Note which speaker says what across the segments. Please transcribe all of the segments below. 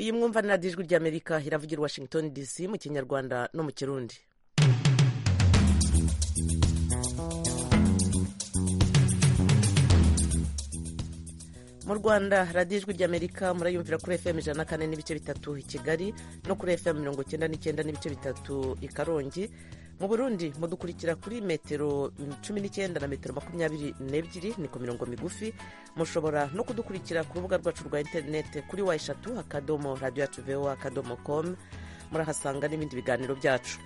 Speaker 1: iyi mwumva ni radiyo ijwi ry'amerika iravugira i washington dc mu kinyarwanda no mu kirundi mu rwanda radiyo ijwi ry'amerika murayumvira kuri fm ijana na kane n'ibice bitatu i kigali no kuri fm mirongo icyenda n'icyenda n'ibice bitatu i karongi mu burundi mudukurikira kuri metero cumi n'icyenda na metero makumyabiri n'ebyiri ni ku mirongo migufi mushobora no kudukurikira ku rubuga rwacu rwa interineti kuri wa eshatu akadomo radiyo yacu vewa akadomo komu murahasanga n'ibindi biganiro byacu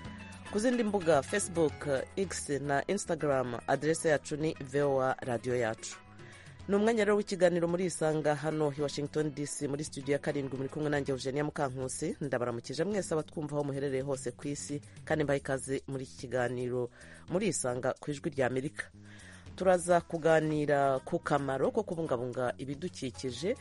Speaker 1: ku zindi mbuga facebook x na instagram aderese yacu ni vewa radiyo yacu ni umwanya rero w'ikiganiro muri isanga hano i washington dc muri studio ya karindwi muri kumwe nanjye eugenia mukankusi ndabaramukije mwese abatwumva aho muherereye hose ku isi kandi mbaha ikaze muri iki kiganiro muri isanga ku ijwi rya amerika turaza kuganira ku kamaro ko kubungabunga ibidukikije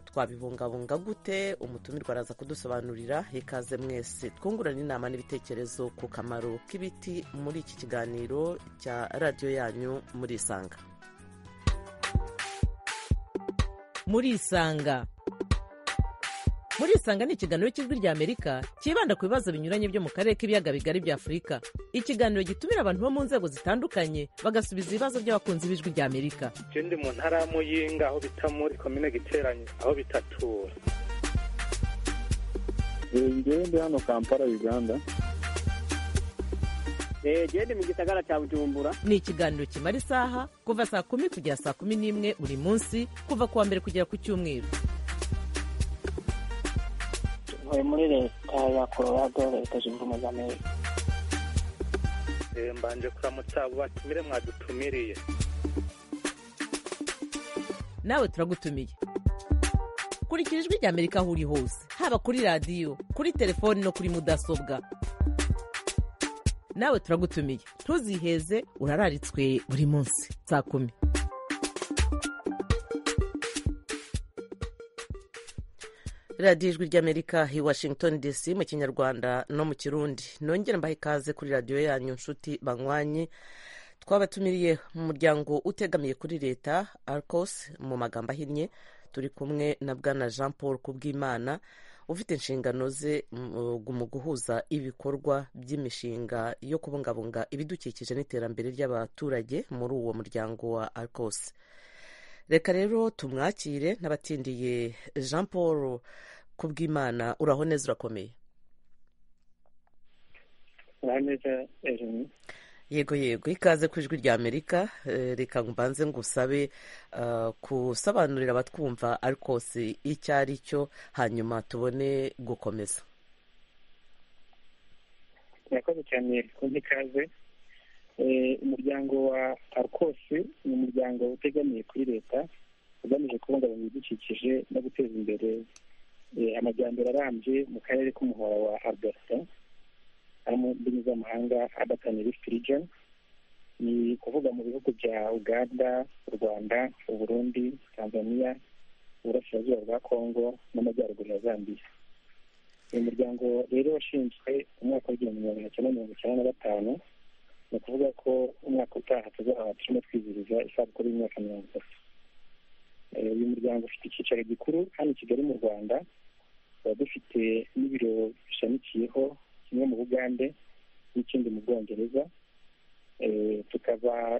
Speaker 1: twabibungabunga gute umutumirwa araza kudusobanurira ikaze mwese twungurana inama n'ibitekerezo ku kamaro k'ibiti muri iki kiganiro cya radiyo yanyu muri isanga muri isanga muri isanga ni ikiganiro cy'ijwi rya amerika cyibanda ku bibazo binyuranye byo mu karere k'ibiyaga bigari bya afurika ikiganiro gitumira abantu bo mu nzego zitandukanye bagasubiza ibibazo by'abakunzi b'ijwi rya amerika
Speaker 2: icyo ndi mu ntara y'amuyinga aho bita muri komine giteranye aho bitatura
Speaker 3: njyewe ndi hano kampala uganda
Speaker 4: genda mu gisagara cya bujumbura
Speaker 1: ni ikiganiro kimara isaha kuva saa kumi kugera saa kumi n'imwe buri munsi kuva ku wa mbere kugera ku cyumweru
Speaker 5: ntuye muri leta ya colorado leta zunze ubumwe za amerika
Speaker 2: mbanje kuramutsa abo batumire mwadutumiriye
Speaker 1: nawe turagutumiye kurikira ijwi rya amerika aho uri hose haba kuri radiyo kuri telefoni no kuri mudasobwa nawe turagutumiye ntuziheze urararitswe buri munsi saa kumi radiyo ijwi ry'amerika i washington dc mu kinyarwanda no mu kirundi nongere mbahe ikaze kuri radiyo yanyu nshuti banywanyi twabatumiriye mu muryango utegamiye kuri leta arcos mu magambo ahinnye turi kumwe na bwana jean paul kubwimana ufite inshingano ze mu guhuza ibikorwa by'imishinga yo kubungabunga ibidukikije n'iterambere ry'abaturage muri uwo muryango wa arcos reka rero tumwakire n'abatindiye jean paul kubwimana uraho neza urakomeye yego yego ikaze ku ijwi rya amerika reka mbanze ngusabe kusobanurira abatwumva arcos icyo ari cyo hanyuma tubone gukomeza
Speaker 3: murakoze cyane konti ikaze umuryango wa arcos ni umuryango utegamiye kuri leta ugamije kubungabunga ibidukikije no guteza imbere amajyambere arambye mu karere k'umuhora wa alberta ari mu ndimi z'amahanga abatani region ni kuvuga mu bihugu bya uganda u rwanda uburundi tanzania uburasirazuba bwa congo n'amajyaruguru ya zambia uyu muryango rero washinzwe umwaka w'igihumbi magana cyenda mirongo icyenda na gatanu ni ukuvuga ko umwaka utaha tuzaba turimo twizihiriza isabukuru y'imyaka mirongo itatu uyu muryango ufite icyicaro gikuru hano i kigali mu rwanda tuba dufite n'ibiro bishamikiyeho kimwe mu bugande n'ikindi mu bwongereza tukaba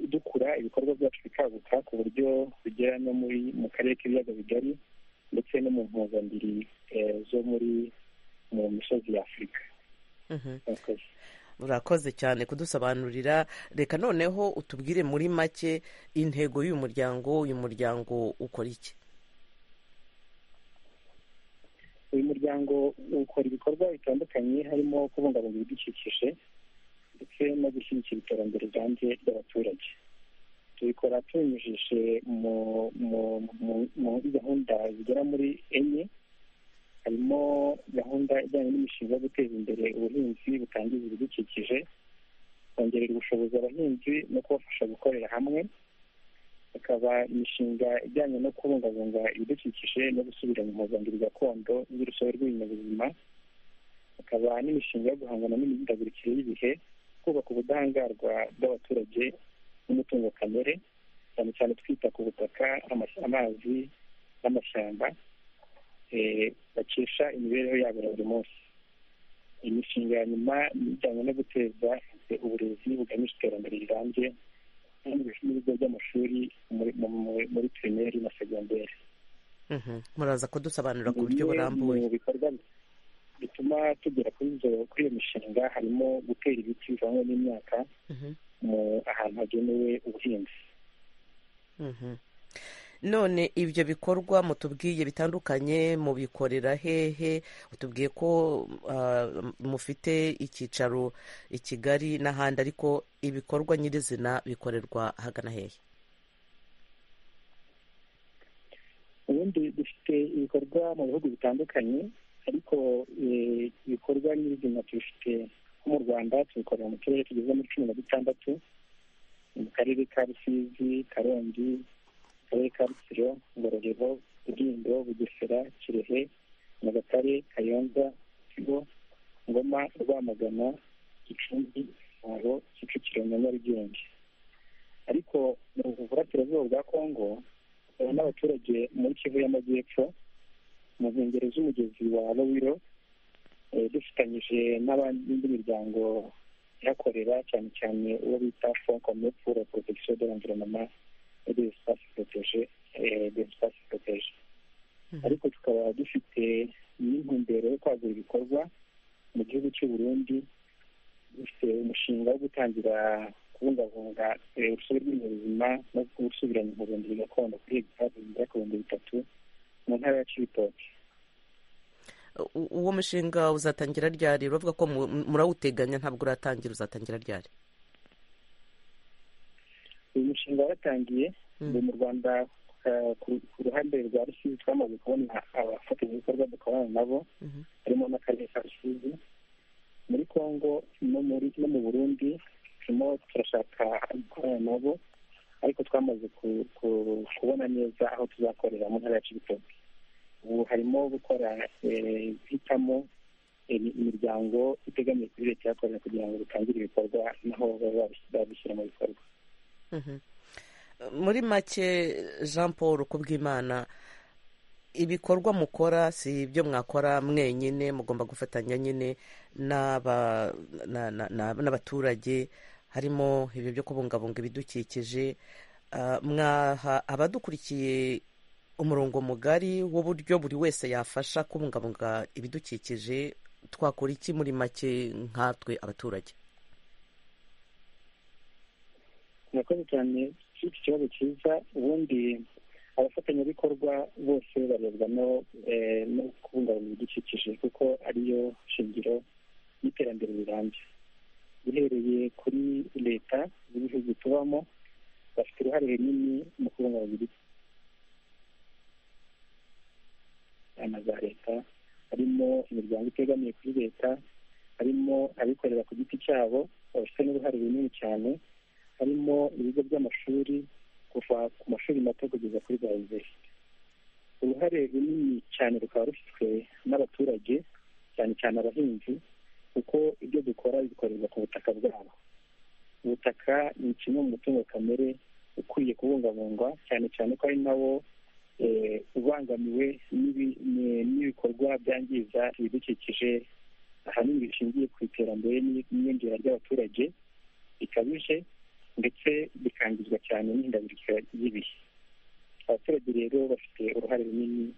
Speaker 3: dukura ibikorwa byacu bikaguka ku buryo bigera no muri mu karere k'ibiyaga bigari ndetse no mu mpuzambiri zo muri mu misozi ya afurika
Speaker 1: urakoze cyane kudusobanurira reka noneho utubwire muri make intego y'uyu muryango uyu muryango ukora iki
Speaker 3: uyu muryango ukora ibikorwa bitandukanye harimo kubungabunga ibidukikije ndetse no gushyigikira iterambere rirambye ry'abaturage tubikora tubinyujije muri gahunda zigera muri enye harimo gahunda ijyanye n'imishinga yo guteza imbere ubuhinzi butangiza ibidukikije kongerera ubushobozi abahinzi no kubafasha gukorera hamwe hakaba imishinga ijyanye no kubungabunga ibidukikije no gusubira mu mpuzangiro gakondo z'urusobe rw'ibinyabuzima hakaba n'imishinga yo guhangana n'imihindagurikire y'ibihe kubaka ubudahangarwa bw'abaturage n'umutungo kamere cyane cyane twita ku butaka amazi n'amashyamba eh, bakesha imibereho yabo ya buri munsi imishinga ya nyuma ni ijyanye no guteza eh, uburezi bugamije iterambere rirambye n'ibigo by'amashuri muri- mu- mu- muri pirimeri na segonderi
Speaker 1: Mhm. muraza kudusobanurira ku buryo burambuye
Speaker 3: mu bikorwa bituma tugera kuri izo kuri iyo mishinga harimo gutera ibiti bivangwa n'imyaka
Speaker 1: Mhm.
Speaker 3: mu ahantu hagenewe ubuhinzi
Speaker 1: Mhm. none ibyo bikorwa mutubwiye bitandukanye mubikorera hehe utubwiye ko ah, mufite icyicaro i kigali n'ahandi ariko ibikorwa nyirizina bikorerwa hagana hehe
Speaker 3: ubundi dufite ibikorwa mu bihugu bitandukanye ariko eh, ibikorwa nyirizina tubifite nko mu rwanda tubikorera mu turere tugeze muri cumi na dutandatu mu karere ka rusizi karongi akarere ka rutsiro ngororero rulindo bugesera kirehe nyagatare kayonza kigo ngoma rwamagana gicumbi gisabo kicukiro na nyarugenge ariko mu burasirazuba bwa kongo hari n'abaturage muri kivu y'amajyepfo mu nkengero z'umugezi wa rowiro eh, dufatanyije n'indi miryango ihakorera cyane cyane uwo bita fond commun pour la protection de l'environnement et des espaces protégés eh, des espaces protégés
Speaker 1: Mhm.
Speaker 3: ariko tukaba dufite n'intumbero yo kwagura ibikorwa mu gihugu cy'u Burundi dufite umushinga wo gutangira kubungabunga eh, urusobe rw'ibinyabuzima no gusubiranya ubuvuzi gakondo kuri hegitari zigera ku bihumbi bitatu mu ntara ya cibitoki
Speaker 1: U- uwo mushinga uzatangira ryari uravuga ko mu- murawuteganya ntabwo uratangira uzatangira ryari
Speaker 3: uyu mushinga waratangiye
Speaker 1: Mm.
Speaker 3: ubu mu rwanda eh, ku- ku ruhande rwa rusizi twamaze kubona abafatanyabikorwa dukorana nabo
Speaker 1: Mhm.
Speaker 3: harimo n'akarere ka rusizi muri congo no muri no mu burundi turimo turashaka gukorana nabo ariko twamaze ku- ku- kubona neza aho tuzakorera mu ntara ya cibitoki ubu harimo gukora eh, guhitamo imi- imiryango itegamiye kuri leta yakorera kugira ngo dutangire ibikorwa naho baba babishyira mu bikorwa
Speaker 1: Mhm. muri make jean paul kubw'imana ibikorwa mukora si ibyo mwakora mwenyine mugomba gufatanya nyine n'aba- na- na- na- n'abaturage harimo ibyo byo kubungabunga ibidukikije Ah, mwaha abadukurikiye umurongo mugari w'uburyo buri wese yafasha kubungabunga ibidukikije twakora iki muri make nkatwe abaturage
Speaker 3: murakoze cyane iki kibazo cyiza ubundi abafatanyabikorwa bose barebwa no eh, no kubungabunga ibidukikije kuko ariyo shingiro y'iterambere rirambye uhereye kuri leta z'ibihugu tubamo bafite uruhare runini mu kubungabunga ibidukikije inama za leta harimo imiryango itegamiye kuri leta harimo abikorera ku giti cyabo bafite n'uruhare runini cyane harimo ibigo by'amashuri kuva ku mashuri mato kugeza kuri za yunivesiti uruhare runini cyane rukaba rufitwe n'abaturage cyane cyane abahinzi kuko ibyo dukora bikorerwa ku butaka bwabo ubutaka ni kimwe mu mutungo kamere ukwiye kubungabungwa cyane cyane ko ari nawo eh, ubangamiwe n'ibi- ni- n'ibikorwa byangiza ibidukikije ahanini bishingiye ku iterambere n'iyongera ry'abaturage bikabije ndetse bikangizwa cyane n'ihindagurika ry'ibihe abaturage rero bafite uruhare runini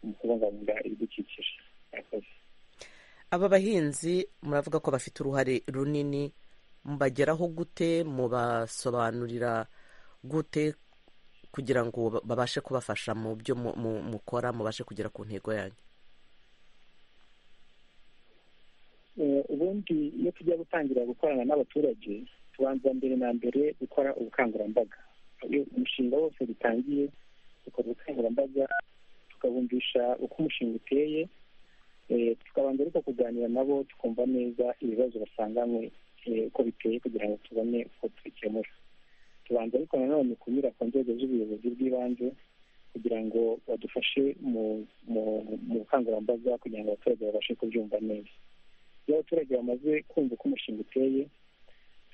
Speaker 3: mu kubungabunga ibidukikije murakoze
Speaker 1: aba bahinzi muravuga ko bafite uruhare runini mbageraho gute mubasobanurira gute kugira ngo ba- babashe kubafasha mu byo mu- mu- mukora mubashe kugera ku ntego yanyu
Speaker 3: Eh, ubundi iyo tujya gutangira gukorana n'abaturage tubanza mbere na mbere gukora ubukangurambaga iyo umushinga wose dutangiye dukora ubukangurambaga tukabumvisha uko umushinga uteye eh, tukabanza ariko kuganira nabo tukumva neza ibibazo basanganywe eh, uko biteye kugira ngo tubone uko tubikemura tubanza ariko nanone kunyura ku nzego z'ubuyobozi bw'ibanze kugira ngo badufashe mu mu- mu bukangurambaga kugira ngo abaturage babashe kubyumva neza iyo abaturage bamaze kumva uko umushinga uteye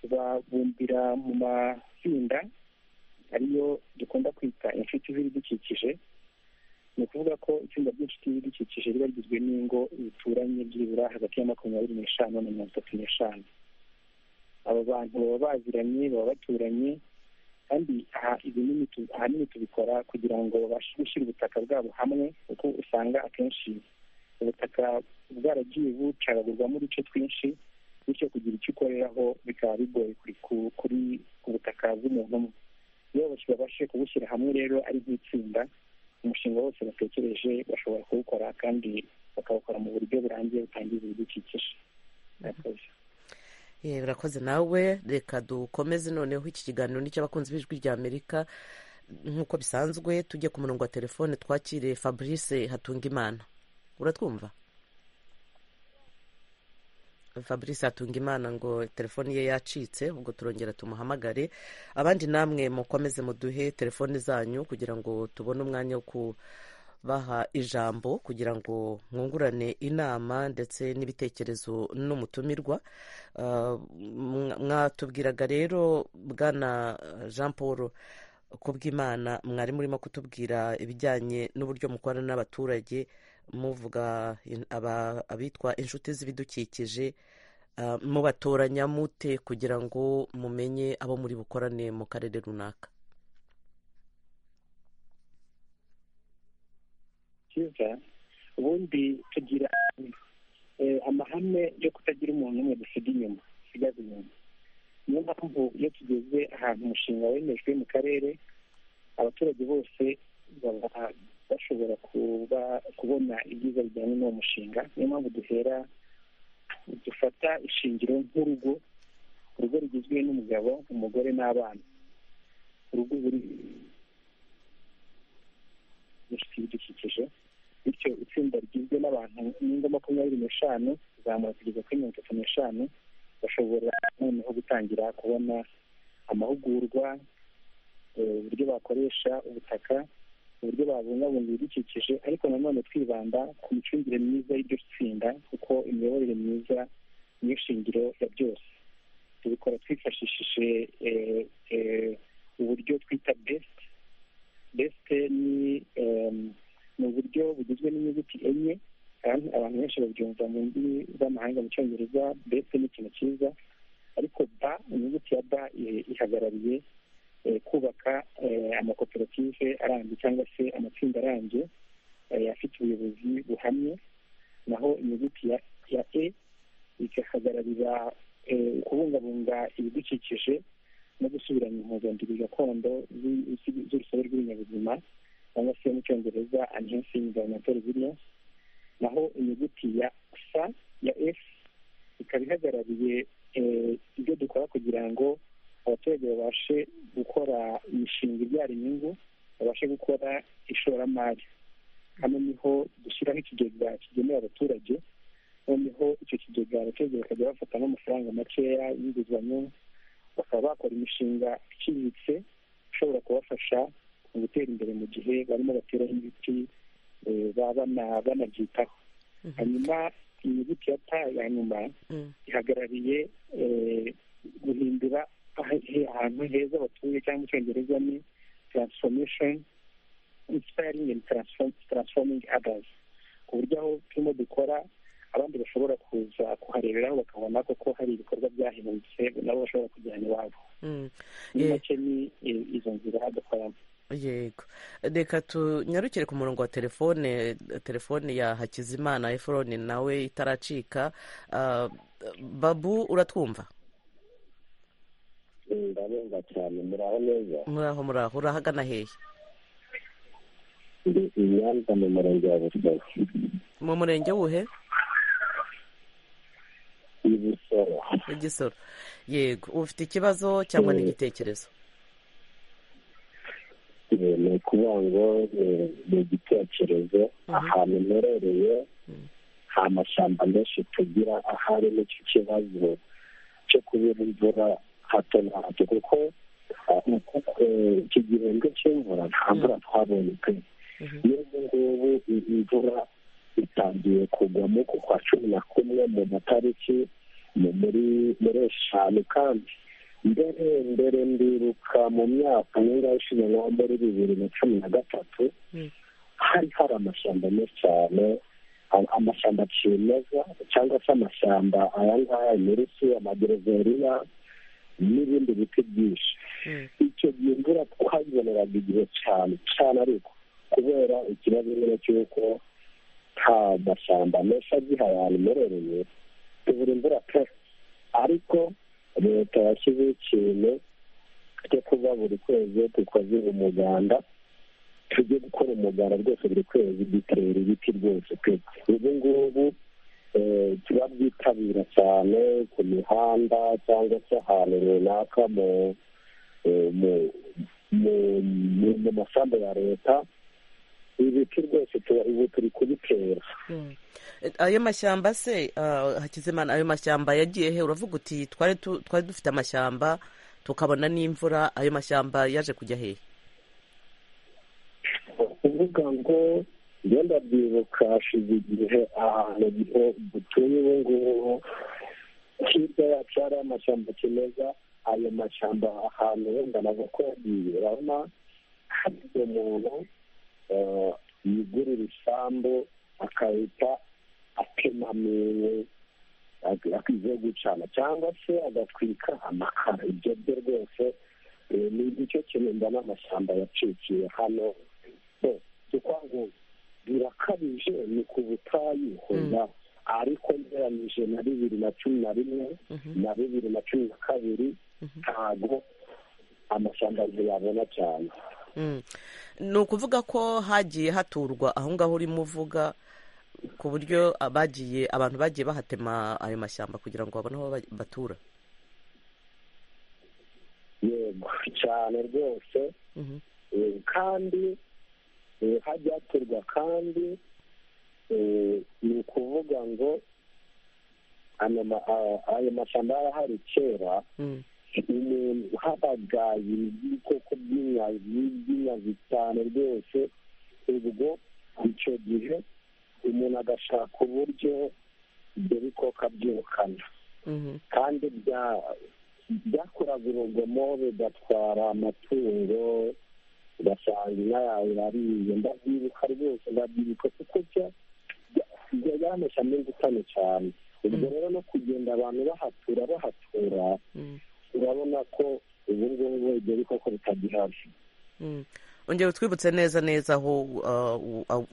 Speaker 3: tubabumbira mu matsinda ariyo dukunda kwita inshuti z'ibidukikije ni ukuvuga ko itsinda ry'inshuti y'ibidukikije riba rigizwe n'ingo zituranye byibura hagati ya makumyabiri n'eshanu na mirongo itatu n'eshanu abo bantu baba baziranye baba baturanye kandi aha ibinini tu- ahanini tubikora kugira ngo babashe gushyira ubutaka bwabo hamwe kuko usanga akenshi ubutaka bwaragiye bucagagurwamo uduce twinshi bityo kugira icyo ukoreraho bikaba bigoye kuri ku- kuri ubutaka bw'umuntu umwe iyo babashe kubushyira hamwe rero ari nk'itsinda umushinga wose batekereje bashobora kuwukora kandi bakawukora mu buryo burangiye butangiza ibidukikije murakoze
Speaker 1: Eh, urakoze nawe reka dukomeze noneho iki kiganiro nicyo abakunzi b'ijwi rya amerika nk'uko bisanzwe tujye ku murongo wa telefone twakire fabrice hatungimana uratwumva fabrice hatungimana ngo telefoni ye yacitse ubwo turongera tumuhamagare abandi namwe mukomeze muduhe telefoni zanyu kugira ngo tubone umwanya wo kubaha ijambo kugira ngo mwungurane inama ndetse n'ibitekerezo n'umutumirwa Uh, mwa- mwatubwiraga rero bwana jean paul kubwimana mwari murimo kutubwira ibijyanye n'uburyo mukorana n'abaturage muvuga in- aba- abitwa inshuti z'ibidukikije uh, mubatoranya mute kugira ngo mumenye abo muri bukorane mu karere runaka
Speaker 3: cyiza ubundi tugira eh, amahame yo kutagira umuntu umwe dusiga inyuma dusigaza inyuma niyo mpamvu iyo tugeze ahantu umushinga wemejwe mu karere abaturage bose baba bashobora kuba kubona ibyiza bijyanye n'uwo mushinga niyo mpamvu duhera dufata ishingiro nk'urugo urugo rugizwe n'umugabo umugore n'abana urugo buri inshuti y'ibidukikije bityo itsinda rigizwe n'abantu n'ingo makumyabiri n'eshanu kuzamura kugeza kuri mirongo itatu n'eshanu bashobora noneho gutangira kubona amahugurwa eh, uburyo bakoresha ubutaka uburyo babungabunga ibidukikije ariko nanone twibanda ku micungire myiza y'iryo tsinda kuko imiyoborere myiza niyo shingiro ya byose tubikora twifashishije eh, eh, uburyo twita best best ni em, ni uburyo bugizwe n'inyuguti enye kandi abantu benshi babyumva mu ndimi z'amahanga mu cyongereza best ni ikintu cyiza ariko ba inyuguti ya ba i- ihagarariye eh, kubaka eh, amakoperative arambye cyangwa se amatsinda arambye eh, afite ubuyobozi buhamye naho inyuguti ya ya e igahagararira eh, kubungabunga ibidukikije no gusubiranya impuzandengo gakondo z'i- z'i- z'urusobe rw'ibinyabuzima cyangwa se mu cyongereza enhancing environmental resilience naho inyuguti ya s ya f ikaba ihagarariye eh, ibyo dukora kugira ngo abaturage babashe gukora imishinga ibyara inyungu babashe gukora ishoramari hano niho dushyiraho ikigega kigenewe abaturage noneho icyo kigega abaturage bakajya bafatamo amafaranga makeya y'inguzanyo bakaba bakora imishinga iciriritse ishobora kubafasha mu gutera imbere mu gihe barimo bateraho ibiti eh, baba bana- banabyitaho
Speaker 1: Mhm.
Speaker 3: hanyuma inyuguti ya ta ya nyuma
Speaker 1: Mm.
Speaker 3: ihagarariye eh, guhindura aha- he- ahantu heza batuye cyangwa mu cyongereza ni transformation inspiring and transform- transforming others ku buryo aho turimo dukora abandi bashobora kuza kuhareberaho bakabona koko hari ibikorwa byahindutse nabo bashobora kujyana iwabo
Speaker 1: Mm.
Speaker 3: muri
Speaker 1: Eh,
Speaker 3: make ni eh, izo nzira dukoramo
Speaker 1: yego reka tunyarukire ku murongo wa telefone telefone ya hakizimana efuroni nawe itaracika Ah, babu uratwumva
Speaker 6: ndabumva cyane muraho neza
Speaker 1: muraho muraho urahagana hehe
Speaker 6: ndi i nyanza mu murenge wa busoro
Speaker 1: mu murenge wuhe
Speaker 6: i busoro
Speaker 1: igisoro yego ufite ikibazo cyangwa n'igitekerezo
Speaker 6: Eh, ni ukuvuga ngo eh, ni igitekerezo ahantu mperereye nta mashyamba menshi tugira ahari n'icyo kibazo cyo kubura imvura hato na hato kuko ah, eh, iki gihembwe cy'imvura nta mvura twabonye pe n'ubu ngubu i- imvura itangiye kugwamo ku kwa cumi na kumwe mu matariki mu- muri muri eshanu kandi mbere mbere ndiruka mu myaka nk'ingaho ishize nko muri bibiri na cumi na gatatu
Speaker 3: hari hari amashyamba menshi cyane amashyamba kimeza cyangwa se amashyamba aya ngaya inurusu amagereveriya n'ibindi biti byinshi icyo gihe imvura twaziboneraga igihe cyane cyane ariko kubera ikibazo nyine cy'uko nta mashyamba menshi agihaye ahantu merereye tubura imvura pe ariko leta yashyizeho ikintu cyo kuba buri kwezi dukoze umuganda tujye gukora umuganda rwose buri kwezi dutera ibiti rwose pe ubu ngubu turabyitabira cyane ku mihanda cyangwa se ahantu runaka mu masambu ya leta ibiti rwose ubu turi kubitera
Speaker 1: ayo mashyamba se hakizimana ayo mashyamba yagiye he uravuga uti twari dufite amashyamba tukabona n'imvura ayo mashyamba yaje kujya hehe
Speaker 3: kuvuga ngo ngenda byibuka hashize igihe ahantu dutuye ubu ngubu hirya yacu hari amashyamba kimeza ayo mashyamba ahantu wenda ntabwo ko yagiye urabona hari umuntu yigurira isambu akahita atemamiwe akize gucana cyangwa se agatwika amakara ibyo byo rwose ni icyo kintu mbona amashyamba yacikiye hano ngo birakabije ni ku butayu hoya ariko ngeranyije na bibiri na cumi na rimwe na bibiri na cumi na kabiri ntago amashyamba ntiyabona cyane
Speaker 1: ni ukuvuga ko hagiye haturwa aho ngaho urimo uvuga ku buryo bagiye abantu bagiye bahatema ayo mashyamba kugira ngo babone aho batura
Speaker 3: yego cyane rwose kandi hajya haturwa kandi ni ukuvuga ngo ayo mashyamba yarahari kera umuntu habagaye ibikoko by'inkazi cyane rwose ubwo icyo gihe umuntu agashaka uburyo ibyo bikoko abyirukana kandi byakoraga urugomo bigatwara amatungo ugasanga inka yawe yariye ndabyibuka rwose ndabyibuka kuko yaramesha n'ingutane cyane ubwo rero no kugenda abantu bahatura bahatura urabona ko ubu ngubu ibyo bikoko bitagihari
Speaker 1: ongera utwibutse neza neza aho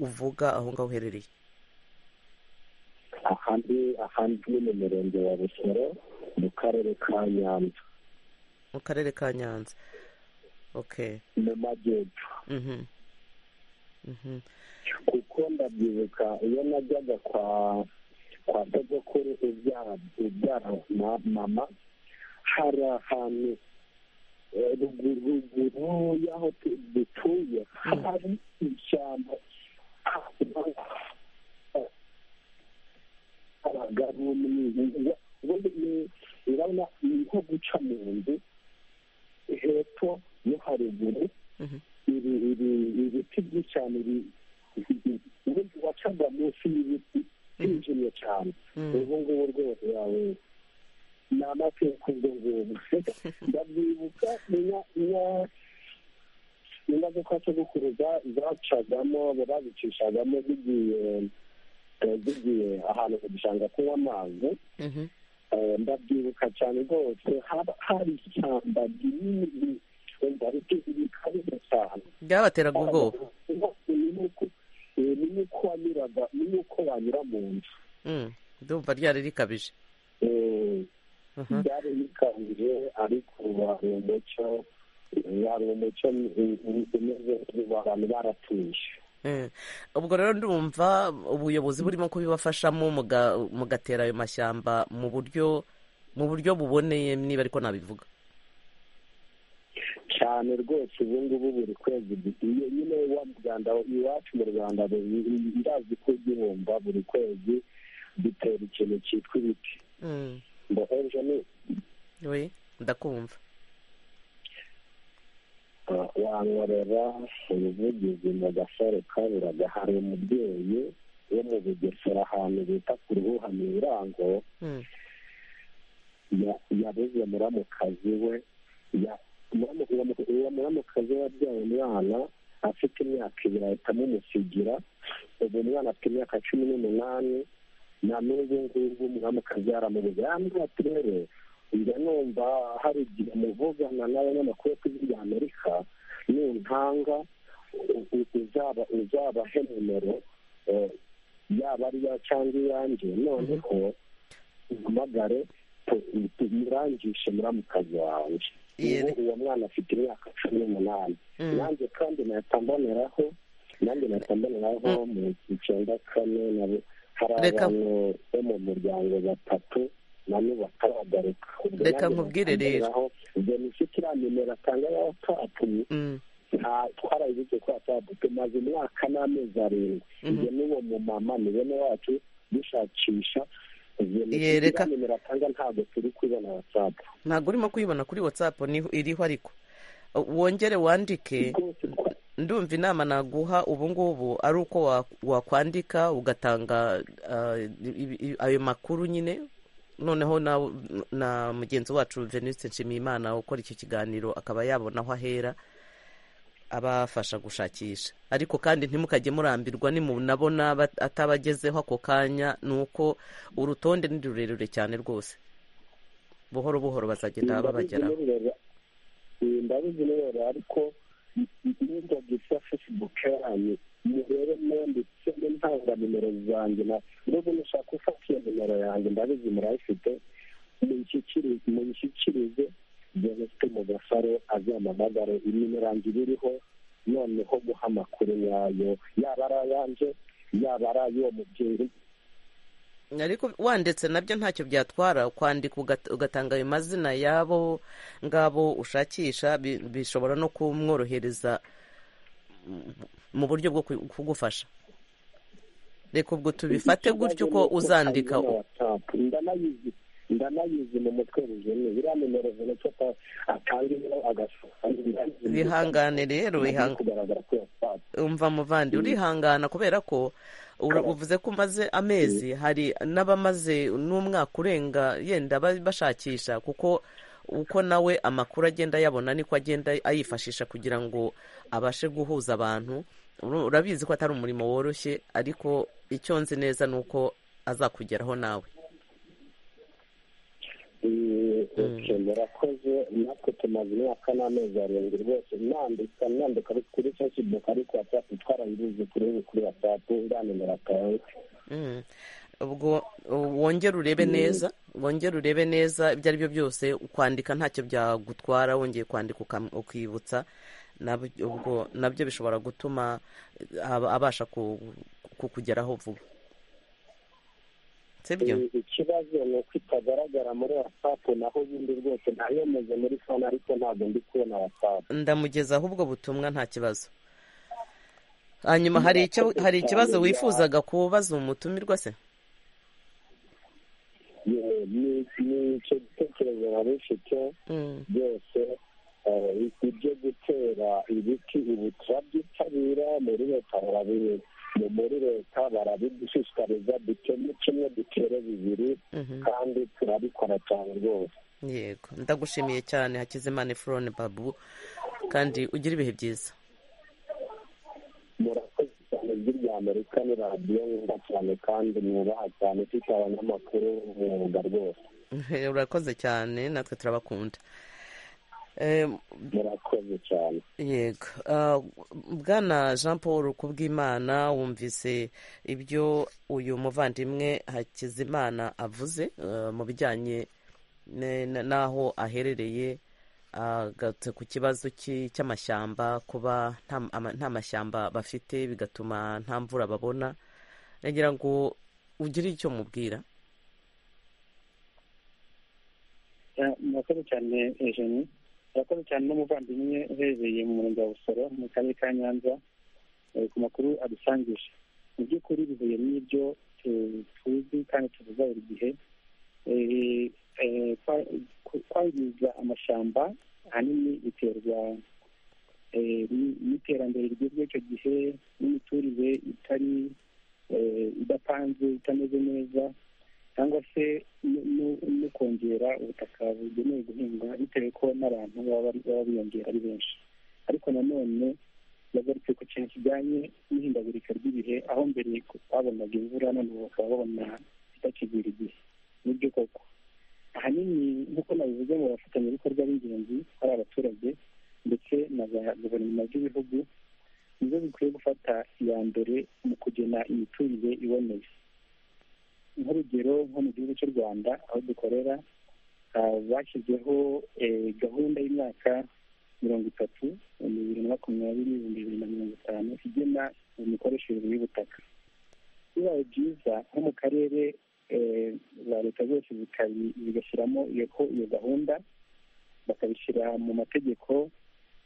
Speaker 1: uvuga aho ngaho uherereye
Speaker 3: ahandi ahandi ni mu murenge wa busoro mu karere ka nyanza
Speaker 1: mu karere ka nyanza
Speaker 3: mu majyepfo kuko ndabyibuka iyo najyaga kwa kwa sogokuru ubyara mama hari ahantu ruguru y'aho dutuye hari ishyamba abagabo urabona ni nko guca mu nzu hepfo no haruguru ibiti byinshi cyane ubundi wacaga munsi y'ibiti byijimye cyane ubu ngubu rwose yawe ni amateka ubwo ngubwo ndabyibuka imodoka zo gukuruza zacagamo bazicishagamo zigiye zigiye ahantu mu gishanga kunywa amazi ndabyibuka cyane rwose hari ishyamba rinini
Speaker 1: byabateraga ubwoba
Speaker 3: ni uko wanyuraga ni uko wanyura mu nzu
Speaker 1: ndumva ryari rikabije
Speaker 3: ryari rikabije ariko hari umucyo hari umucyo umeze abantu baratuje
Speaker 1: ubwo rero ndumva ubuyobozi burimo kubibafashamo mugatera ayo mashyamba mu buryo mu buryo buboneye niba ariko nabivuga
Speaker 3: cyane rwose ubu ngubu buri kwezi iyo nyine wa muganda iwacu mu rwanda ndazi ko ugihumba buri kwezi dutera ikintu cyitwa ibiti ngo ejo ni
Speaker 1: we ndakumva
Speaker 3: wankorera ubuvugizi mu gasore kaburaga hari umubyeyi wo mu bugesera ahantu bita ku ruhuhamye irango yabuze muramukazi we uwo muramukazi we wabyaye umwana afite imyaka ibiri ahita mumusigira ubu umwana afite imyaka cumi n'umunani na n'ubu ngubu umwamikazi yaramubuze yambwira ati rero njya numva hari igihe muvugana n'abanyamakuru b'igihugu ry'amerika nuntanga uzaba uzabahe nimero yaba ari iya cyangwa iyanjye noneho umpamagare tumurangishe muramukazi wawe uwo mwana afite imyaka cumi n'umunani nanjye kandi nahita mboneraho nanjye nahita mboneraho mu icyenda kane hari abantu bo mu muryango batatu nabo bataragaruka
Speaker 1: reka nkubwire rero
Speaker 3: ubwo ni cyo kiriya nimero atanga ya watsapu nta twarayibitse kuri watsapu tumaze umwaka n'amezi arindwi ibyo n'uwo mumama ni bene wacu dushakisha
Speaker 1: yereka
Speaker 3: nimero atanga ntabwo turi kubibona watsapu
Speaker 1: ntabwo urimo kuyibona kuri watsapu iriho ariko wongere wandike ndumva inama naguha ubu ngubu ari uko wakwandika ugatanga ayo makuru nyine noneho na mugenzi wacu veniste nshimiyimana ukora icyo kiganiro akaba yabona aho ahera abafasha gushakisha ariko kandi ntimukajye murambirwa nimunabona atabagezeho ako kanya ni uko urutonde ni rurerure cyane rwose buhoro buhoro bazagenda babageraho
Speaker 3: ndabizi neza ariko n'ibyo byitwa fesibuke yanyu murebe mwanditse ntanga nimero zanjye n'ubu mushaka ufata iyo nimero yanjye ndabizi murayifite muyishyikirize jenoside mu gasare azamamagare nimero yanjye iriho noneho guha amakuru yayo yaba ari ayanjye yaba ari ay'uwo mubyeyi
Speaker 1: ariko wanditse nabyo ntacyo byatwara kwandika ugatanga ayo mazina y'abo ngabo ushakisha bishobora no kumworohereza mu buryo bwo kugufasha reka ubwo tubifate gutyo uko uzandika
Speaker 3: ndanayizi mu mutwe bujene biriya nimero zino cyo atanga ibiro agasohoka
Speaker 1: bihangane rero umva muvandi urihangana kubera ko uvuze ko umaze amezi hari n'abamaze n'umwaka urenga yenda bashakisha kuko uko nawe amakuru agenda yabona niko agenda ayifashisha kugira ngo abashe guhuza abantu urabizi ko atari umurimo woroshye ariko icyo nzi neza ni uko azakugeraho nawe
Speaker 3: murakoze natwe tumaze imyaka n'amezi arindwi rwose nandika nandika kuri facebook ariko watsapu twarayibuze kuri kuri watsapu nta nimero atanga
Speaker 1: ubwo wongere urebe neza wongere urebe neza ibyo ari byo byose kwandika ntacyo byagutwara wongeye kwandika ukibutsa ubwo nabyo bishobora gutuma abasha kukugeraho vuba
Speaker 3: ikibazo ni uko itagaragara muri watsapu naho ubundi rwose ntayemeze muri fone ariko ntabwo ndi kubona watsapu
Speaker 1: ndamugezaho ubwo butumwa nta kibazo hanyuma hari ikibazo wifuzaga kubaza umutumirwa se
Speaker 3: ni icyo gitekerezo wari ufite byose ibyo gutera ibiti ubu turabyitabira muri leta barabibuze muri leta barabidushishikariza duteme kimwe dutere bibiri kandi turabikora cyane rwose
Speaker 1: yego ndagushimiye cyane hakizimana efurone babu kandi ugira ibihe byiza
Speaker 3: murakoze cyane ijwi rya amerika ni radiyo nziza cyane kandi mwubaha cyane ifite abanyamakuru umwuga rwose
Speaker 1: urakoze cyane natwe turabakunda
Speaker 3: murakoze cyane
Speaker 1: yego bwana jean paul kubwimana wumvise ibyo uyu muvandimwe hakizimana avuze mu bijyanye n'aho aherereye agatse ku kibazo cy'amashyamba kuba nta mashyamba bafite bigatuma nta mvura babona nagira ngo ugire icyo mubwira
Speaker 7: murakoze cyane ejeni murakoze cyane n'umuvandimwe uherereye mu murenge wa busoro mu karere ka nyanza ku makuru adusangije mu by'ukuri bihuye n'ibyo tuzi kandi tuvuga buri gihe kwangiza amashyamba ahanini biterwa n'iterambere rigezweho icyo gihe n'imiturire itari idapanze itameze neza cyangwa se no kongera ubutaka bugenewe guhingwa bitewe ko n'abantu baba biyongera ari benshi ariko nanone bagaruke ku kintu kijyanye n'ihindagurika ry'ibihe aho mbere babonaga imvura none ubu bakaba babona itakigwira igihe nibyo koko ahanini nk'uko nabivuze mu bafatanyabikorwa b'ingenzi ari abaturage ndetse na za guverinoma z'ibihugu nizo zikwiye gufata iya mbere mu kugena imiturire iboneye nk'urugero nko mu gihugu cy'u rwanda aho dukorera bashyizeho gahunda y'imyaka mirongo itatu bibiri na makumyabiri ibihumbi bibiri na mirongo itanu igena imikoreshereze y'ubutaka bibaye byiza nko mu karere za leta zose zigashyiramo iyo gahunda bakabishyira mu mategeko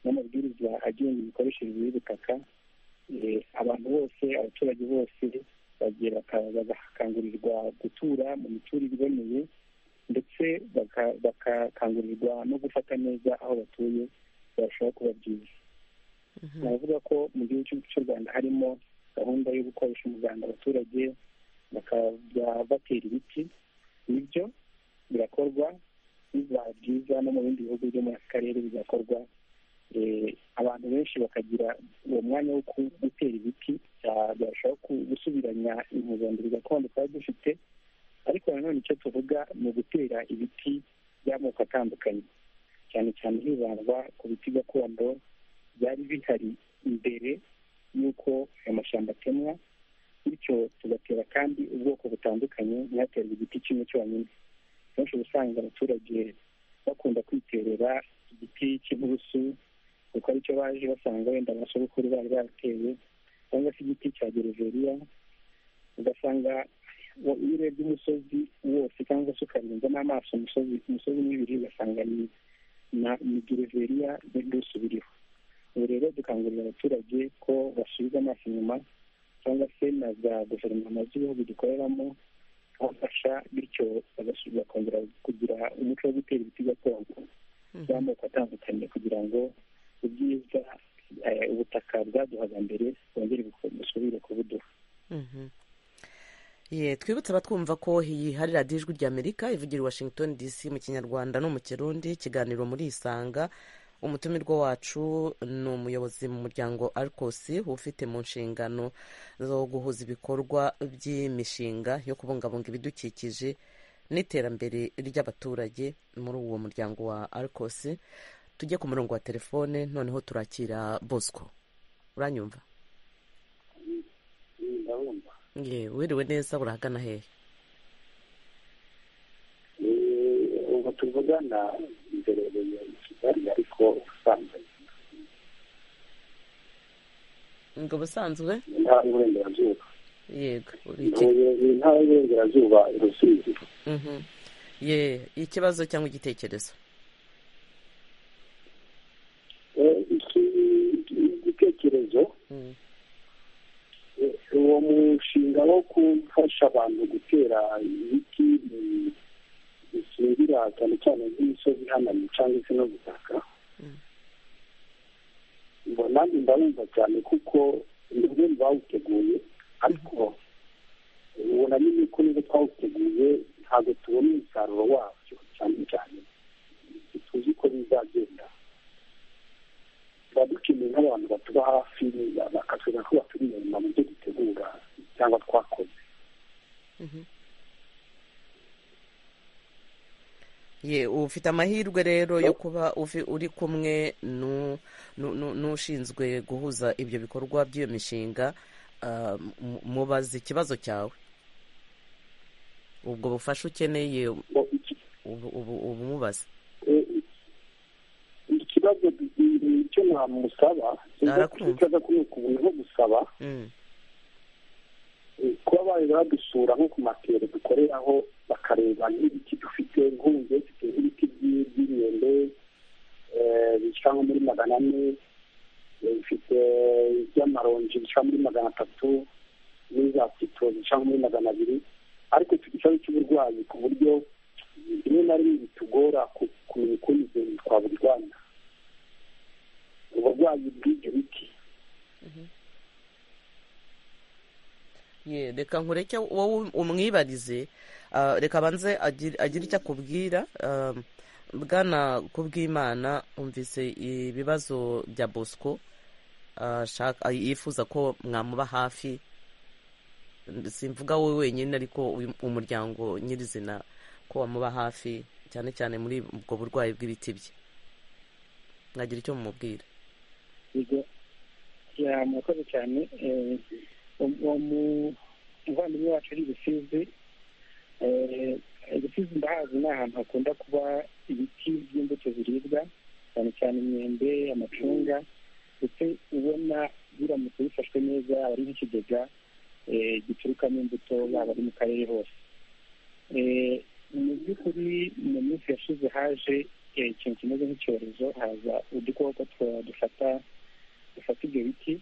Speaker 7: n'amabwiriza agenga imikoreshereze y'ubutaka abantu bose abaturage bose bagakangurirwa gutura mu miturire iboneye ndetse bagakangurirwa no gufata neza aho batuye barushaho kuba byiza navuga ko mu gihugu cy'u rwanda harimo gahunda yo gukoresha umuganda abaturage bakajya batera ibiti nibyo birakorwa bizaba byiza no mu bindi bihugu byo muri aka karere bigakorwa abantu benshi bakagira uwo mwanya wo gutera ibiti byarushaho gusubiranya impuzandengo gakondo twari dufite ariko nanone icyo tuvuga ni ugutera ibiti by'amoko atandukanye cyane cyane hibandwa ku biti gakondo byari bihari mbere y'uko aya mashyamba atemwa bityo tugatera kandi ubwoko butandukanye ntihaterwe igiti kimwe cyonyine benshi uba usanga abaturage bakunda kwiterera igiti cy'inturusu kuko aricyo baje basanga wenda abasogokuru bari barateye cyangwa se igiti cya gereveriya ugasanga iyo urebye umusozi wose cyangwa se ukarenza n'amaso umusozi umusozi umwe ibiri ugasanga ni ni gereveriya n'inturusu biriho ubu rero dukangurira abaturage ko basubiza amaso inyuma cyangwa se na za guverinoma z'ibihugu dukoreramo abafasha bityo bakongera kugira umuco wo gutera ibiti gakondo by'amoko atandukanye kugira ngo ubwiza ubutaka bwaduhaga mbere bwongere busubire kubuduha
Speaker 1: twibutse abatwumva ko iyi hari radiyo ijwi ry'amerika ivugira i washington dc mu kinyarwanda no mu kirundi ikiganiro muri isanga umutumirwa wacu ni umuyobozi mu muryango arikosi ufite mu nshingano zo guhuza ibikorwa by'imishinga yo kubungabunga ibidukikije n'iterambere ry'abaturage muri uwo muryango wa arikosi tujye ku murongo wa telefone noneho turakira bosco uranyumva ye wiriwe neza urahagana hehe
Speaker 8: ubu tuvugana mberereye i kigali ariko ubusanzwe
Speaker 1: ngo ubusanzwe
Speaker 8: intara y'uburengerazuba
Speaker 1: yego
Speaker 8: intara y'uburengerazuba rusizi
Speaker 1: ye ikibazo cyangwa igitekerezo
Speaker 8: igitekerezo uwo mushinga wo gufasha abantu gutera ibiti bishingira cyane cyane nk'imisozi ihanamye cyangwa se no gutaka ngo nanjye ndabumva cyane kuko nibwo bawuteguye ariko ubona nyine ko nibwo twawuteguye ntabwo tubona umusaruro wabyo cyane cyane tuzi ko bizagenda tuba dukeneye nk'abantu batuba hafi bakatwereka ko baturi inyuma mu byo dutegura cyangwa twakoze
Speaker 1: ye ufite amahirwe rero yo kuba uri kumwe n'ushinzwe guhuza ibyo bikorwa by'iyo mishinga mubaza ikibazo cyawe ubwo bufasha ukeneye ubumubaza
Speaker 8: ikibazo icyo namusaba ikibazo kuri uku buntu nko gusaba kuba bajya badusura nko ku matero dukoreraho bakareba n'ibiti dufite nk'ubu dufite nk'ibiti by'imyembe bica nko muri magana ane bifite iby'amaronji bica muri magana atatu n'iza pito bica muri magana abiri ariko ifite ikibazo cy'uburwayi ku buryo rimwe na rimwe bitugora kumenya ukuntu ibyo twaburwanya uburwayi bw'ibyo biti
Speaker 1: reka nkureke wowe umwibarize reka abanze agire icyo akubwira bwana kubwimana wumvise ibibazo bya bosco ashaka yifuza ko mwamuba hafi simvuga wowe wenyine ariko uyu- umuryango nyirizina ko wamuba hafi cyane cyane muri ubwo burwayi bw'ibiti bye mwagira icyo mumubwira
Speaker 7: yego ya murakoze cyane eh, uwo mu- umuvandimwe wacu ari ibisizi Eh, ibisizi ndahazi ni ahantu hakunda kuba ibiti by'imbuto ziribwa cyane cyane imyembe amacunga ndetse ubona biramutse bifashwe neza aba ari nk'ikigega eh, giturukamo imbuto yaba ari mu karere hose Eh, mu by'ukuri mu minsi yashize haje eh, ikintu kimeze nk'icyorezo haza udukoko twa- dufata dufata ibyo biti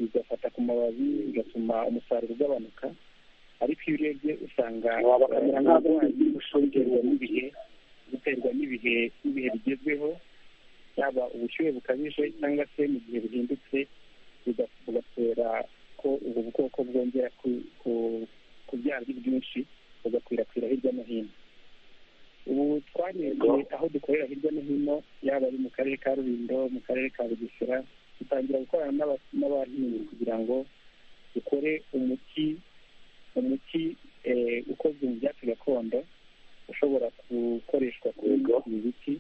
Speaker 7: bigafata ku mababi bigatuma umusaruro ugabanuka ariko iyo urebye usanga
Speaker 8: wabakamera nk'aho
Speaker 7: uburwayi bushongerwa n'ibihe buterwa n'ibihe n'ibihe bigezweho yaba ubushyuhe bukabije cyangwa se mu gihe buhindutse biga- bugatera ko ubwo bukoko bwongera ku- ku- kubyara ari bwinshi bugakwirakwira hirya no hino ubu twarebye aho dukorera hirya no hino yaba ari mu karere ka rulindo mu karere ka bugesera dutangira gukorana n'aba- n'abahinzi kugira ngo dukore umuti umuti eh, ukozwe mu byatsi gakondo ushobora gukoreshwa kuri ibi biti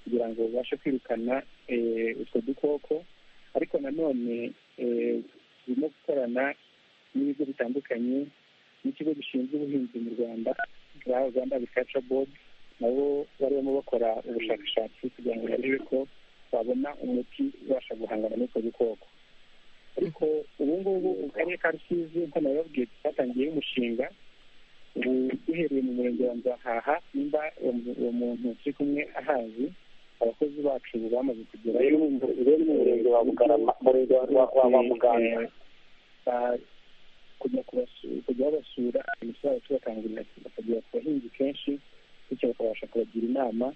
Speaker 7: kugira ngo ubashe kwirukana eh, utwo dukoko ariko nanone eh, turimo gukorana n'ibigo bitandukanye n'ikigo gishinzwe ubuhinzi mu rwanda za rwanda agriculture board nabo bari barimo bakora ubushakashatsi kugira ngo barebe ko babona umuti ubasha guhangana n'utwo dukoko ariko ubu ngubu mu karere ka rusizi nko nabibabwiye twatangiye umushinga ubu duhereye mu murenge wa nzahaha nimba uwo mu- uwo muntu turi kumwe ahazi abakozi bacu bamaze kugerayo
Speaker 8: rero mu murenge wa bugarama murenge wa- wa wa- wa muganga
Speaker 7: Eh, ba- kujya kubasu- kujya babasura ibintu byabo tubakangurira bakagera ku bahinzi kenshi bityo bakabasha kubagira inama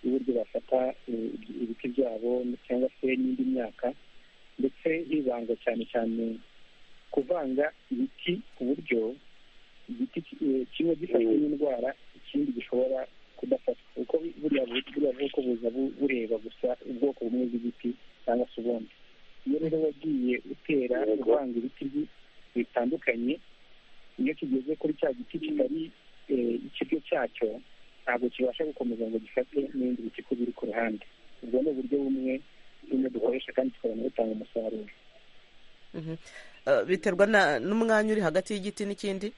Speaker 7: y'uburyo bafata eh, ibi- ibiti byabo cyangwa se n'indi myaka ndetse hibandwa cyane cyane kuvanga ibiti ku buryo igiti ki- eh, kimwe gifashwe n'indwara ikindi gishobora kudafatwa kuko buriya bu- buriya bwoko buza bu- bureba gusa ubwoko bumwe bw'igiti cyangwa se ubundi iyo rero wagiye utera uvanga ibiti bi- bitandukanye iyo kigeze kuri cya giti kitari eh, ikiryo cyacyo ntabwo kibasha gukomeza ngo gifate n'ibindi biti ko biri ku ruhande ubwo ni uburyo bumwe bumwe dukoresha kandi tukabona butanga umusaruro
Speaker 1: Mhm. Eh, biterwa na- n'umwanya uri hagati y'igiti n'ikindi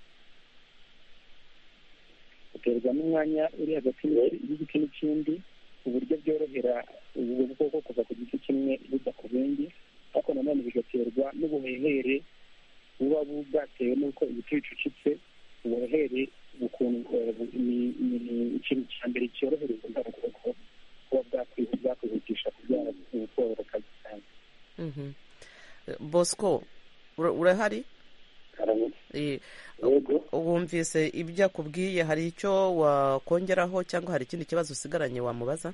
Speaker 7: uterwa n'umwanya uri hagati y'igi- y'igiti n'ikindi uburyo byorohera ubwo bwoko kuva ku giti kimwe bujya ku bindi ariko nanone bigaterwa n'ubuhehere buba bu- bwatewe n'uko ibiti bicucitse ubuhehere bukun- eh, bu- ni- ni ikintu cya mbere cyorohereza bwa bwoko kuba bwakwi- bwakwihutisha kubyara ubutwororoka cyane
Speaker 1: Mhm. Eh, bosco ura- urahari Eh, wumvise ibyo akubwiye hari icyo wakongeraho cyangwa hari ikindi kibazo usigaranye wamubaza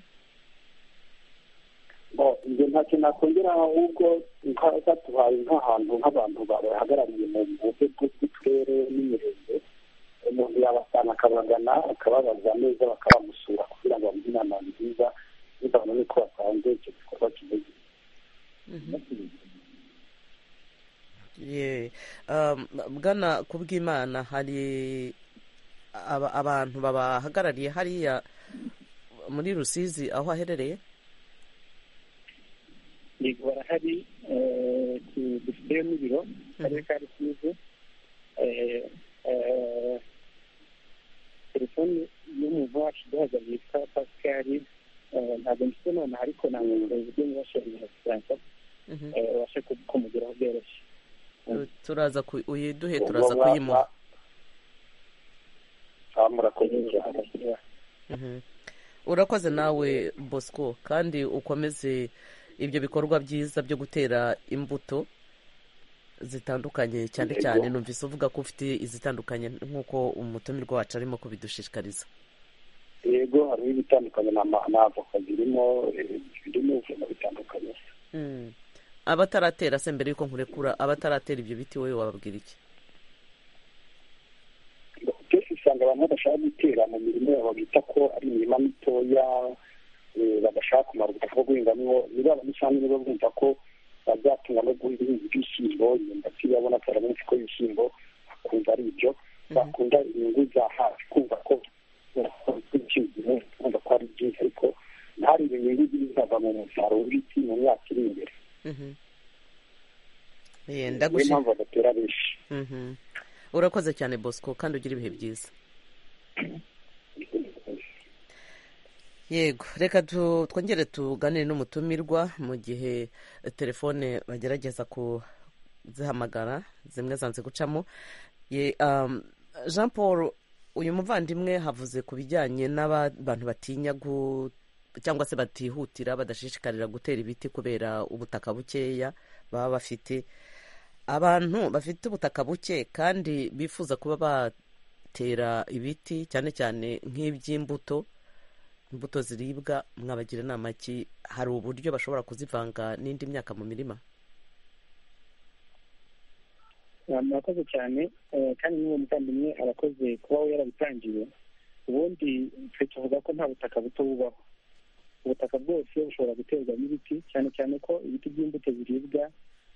Speaker 8: Bo, njye ntacyo nakongera ahubwo nka- batuhaye nk'ahantu nk'abantu bahagarariye mu buryo bw'uturere n'imirenge umuntu yabasanga akabagana akababaza neza bakabamusura kugira ngo bamuhe inama nziza bivanye n'uko basanze icyo gikorwa kimeze
Speaker 1: Ye. Um, bwana ku bw'imana hari aba- abantu babahagarariye hariya muri rusizi aho aherereye
Speaker 7: yego barahari eh, tu- dufiteyo n'ibiro mu karere ka rusizi Eh, eh, telefone y'umuntu wacu duhagarariye yitwa pasikari eh, ntabwo mfite nonaha ariko ntabwo uburyo mwibashiriye franca
Speaker 1: Mhm.
Speaker 7: ubashe ku- kumugeraho byoroshye
Speaker 1: turaza ku- uyiduhe turaza kuyimuha
Speaker 8: murakoze cyane
Speaker 1: Mhm. urakoze nawe bosco kandi ukomeze ibyo bikorwa byiza byo gutera imbuto zitandukanye cyane
Speaker 8: Yego.
Speaker 1: cyane numvise uvuga ko ufite izitandukanye nk'uko umutumirwa wacu arimo kubidushishikariza
Speaker 8: yego harimo ibitandukanye na ma- na avoka zirimo eh, birimo ibintu bitandukanye
Speaker 1: Mm. abataratera se mbere y'uko nkurekura abataratera ibyo biti wowe wababwira iki
Speaker 8: kenshi usanga abantu badashaka gutera mu mirima yabo bita ko ari imirima mitoya eh, badashaka kumara ubutaka bwo guhingamo niba abamisanyi niba bumva ko biba byatumwa no guha ibihinzi by'ibishyimbo imyumbati yabona atera menshi ko ibishyimbo akumva ari ibyo bakunda inyungu za hafi kumva ko ibishyimbo kumva ko ari byiza ariko ntarebe inyungu zizava mu musaruro w'ibiti mu myaka iri imbere
Speaker 1: yenda
Speaker 8: niyo
Speaker 1: gushima
Speaker 8: mpamvu badatera benshi
Speaker 1: Mhm. urakoze cyane bosco kandi ugira ibihe byiza yego reka tu- twongere tuganire n'umutumirwa mu gihe telefone bagerageza kuzihamagara zimwe zanze gucamo Ye- um, jean paul uyu muvandimwe havuze ku bijyanye n'abantu batinya gu cyangwa se batihutira badashishikarira gutera ibiti kubera ubutaka bukeya baba bafite abantu bafite ubutaka buke kandi bifuza kuba batera ibiti cyane cyane nk'iby'imbuto imbuto ziribwa mwabagira inama ki hari uburyo bashobora kuzivanga n'indi myaka mu mirima
Speaker 7: murakoze cyane eh, kandi n'uwo muvandimwe arakoze kuba we yarabitangiye ubundi twe tuvuga ko nta butaka buto bubaho ubutaka bwose bushobora guterwa n'ibiti cyane cyane ko ibiti by'imbuto biribwa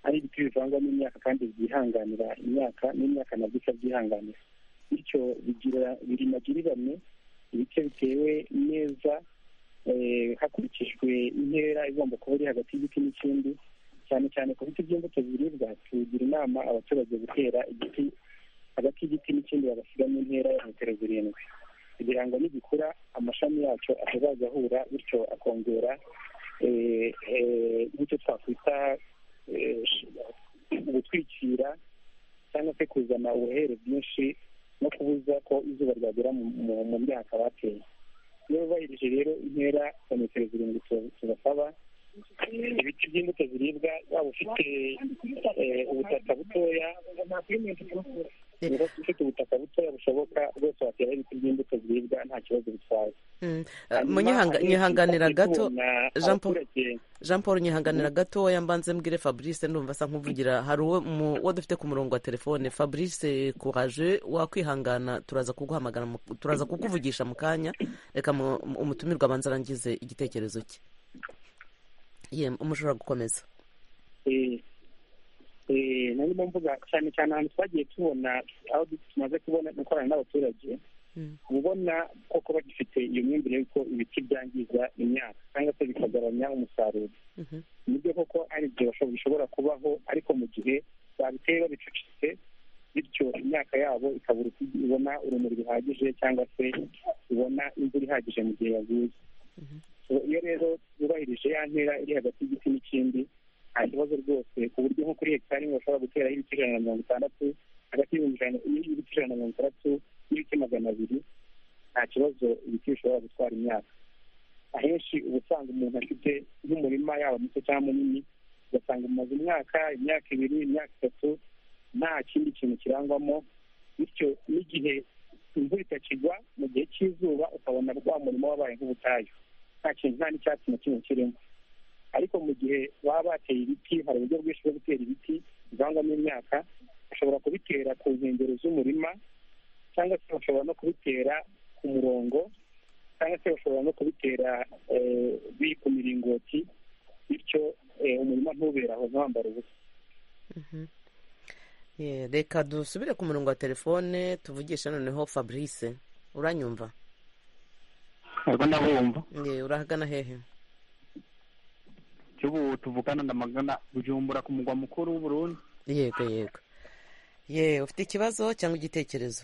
Speaker 7: ari ibiti bivangwa n'imyaka kandi byihanganira imyaka n'imyaka nabyo ikabyihanganira bityo bigira birimagiriranwe ibice bitewe neza eh, hakurikijwe intera igomba kuba iri hagati y'igiti n'ikindi cyane cyane ku biti by'imbuto biribwa tugira inama abaturage gutera igiti hagati y'igiti n'ikindi bagasigamo intera ya metero zirindwi kugira ngo nigikura amashami yacyo atazajya ahura bityo akongera eh, eh, nk'icyo twakwita eh, gutwikira cyangwa se kuzana ubuhere bwinshi no kubuza ko izuba ryagera mu- mu- mu myaka bateye iyo bubahirije rero intera ya metero zirindwi tu- tubasaba ibiti by'imbuto ziribwa waba ufite eh, ubutaka butoya niba ufite ubutaka butoya bushoboka bwose watera ibiti by'imbuto ziribwa nta kibazo bitwaye
Speaker 1: Mm,
Speaker 7: Hanyuma,
Speaker 1: munyihanga-
Speaker 7: hari
Speaker 1: nyihanganira
Speaker 7: ikibazo
Speaker 1: gato
Speaker 7: tubona
Speaker 1: Jean Paul.
Speaker 7: abaturage
Speaker 1: jean paul nyihanganira gatoya mbanze mbwire fabrice ndumva asa nk'uvugira hari uwo mu- uwo dufite ku murongo wa telefone fabrice courage wakwihangana turaza kuguhamagara mu- turaza kukuvugisha mu kanya reka mu- mu- umutumirwa abanza arangize igitekerezo cye ye mushobora gukomeza
Speaker 7: eh, eh, narimo mvuga cyane cyane ahantu twagiye tubona aho tumaze kubona gukorana n'abaturage
Speaker 1: Mm.
Speaker 7: uba ubona koko bagifite iyo myumvire y'uko ibiti byangiza imyaka cyangwa se bikagabanya umusaruro
Speaker 1: Mhm.
Speaker 7: nibyo koko ari ibyo basho- bishobora kubaho ariko mu gihe babiteye babicucitse bityo imyaka yabo ikabura uko ibona urumuri ruhagije cyangwa se ibona imvura ihagije mu gihe yaguye So, iyo rero yubahirije ya ntera iri hagati y'igiti n'ikindi nta kibazo rwose ku buryo nko kuri hegitari imwe bashobora guteraho ibiti ijana na mirongo itandatu hagati y'ibihumbi ijana y'ibiti ijana na mirongo itandatu n'ibiti magana abiri nta kibazo ibiti bishobora gutwara imyaka ahenshi uba usanga umuntu afite nk'umurima yaba muto cyangwa munini ugasanga umaze umwaka imyaka ibiri imyaka itatu nta kindi kintu kirangwamo bityo n'igihe imvura itakigwa mu gihe cy'izuba ukabona rwa murimo wabaye nk'ubutayu nta kintu nta n'icyatsi na kimwe kirimo ariko mu gihe baba bateye ibiti hari uburyo bwinshi bwo gutera ibiti bivangwamo imyaka bashobora kubitera ku nkengero z'umurima cyangwa se bashobora no kubitera ku murongo cyangwa se bashobora no kubitera eh, biri ku miringoti bityo eh, umurima ntubere aho ntawambara ubusa
Speaker 1: Ye, reka dusubire ku murongo wa telefone tuvugishe noneho fabrice uranyumva
Speaker 9: Ego ndabumva
Speaker 1: Ye, urahagana hehe
Speaker 9: cyo ubu tuvugana ndamagana bujumbura ku mugwa mukuru w'uburundi
Speaker 1: yego yego ye ufite ikibazo cyangwa igitekerezo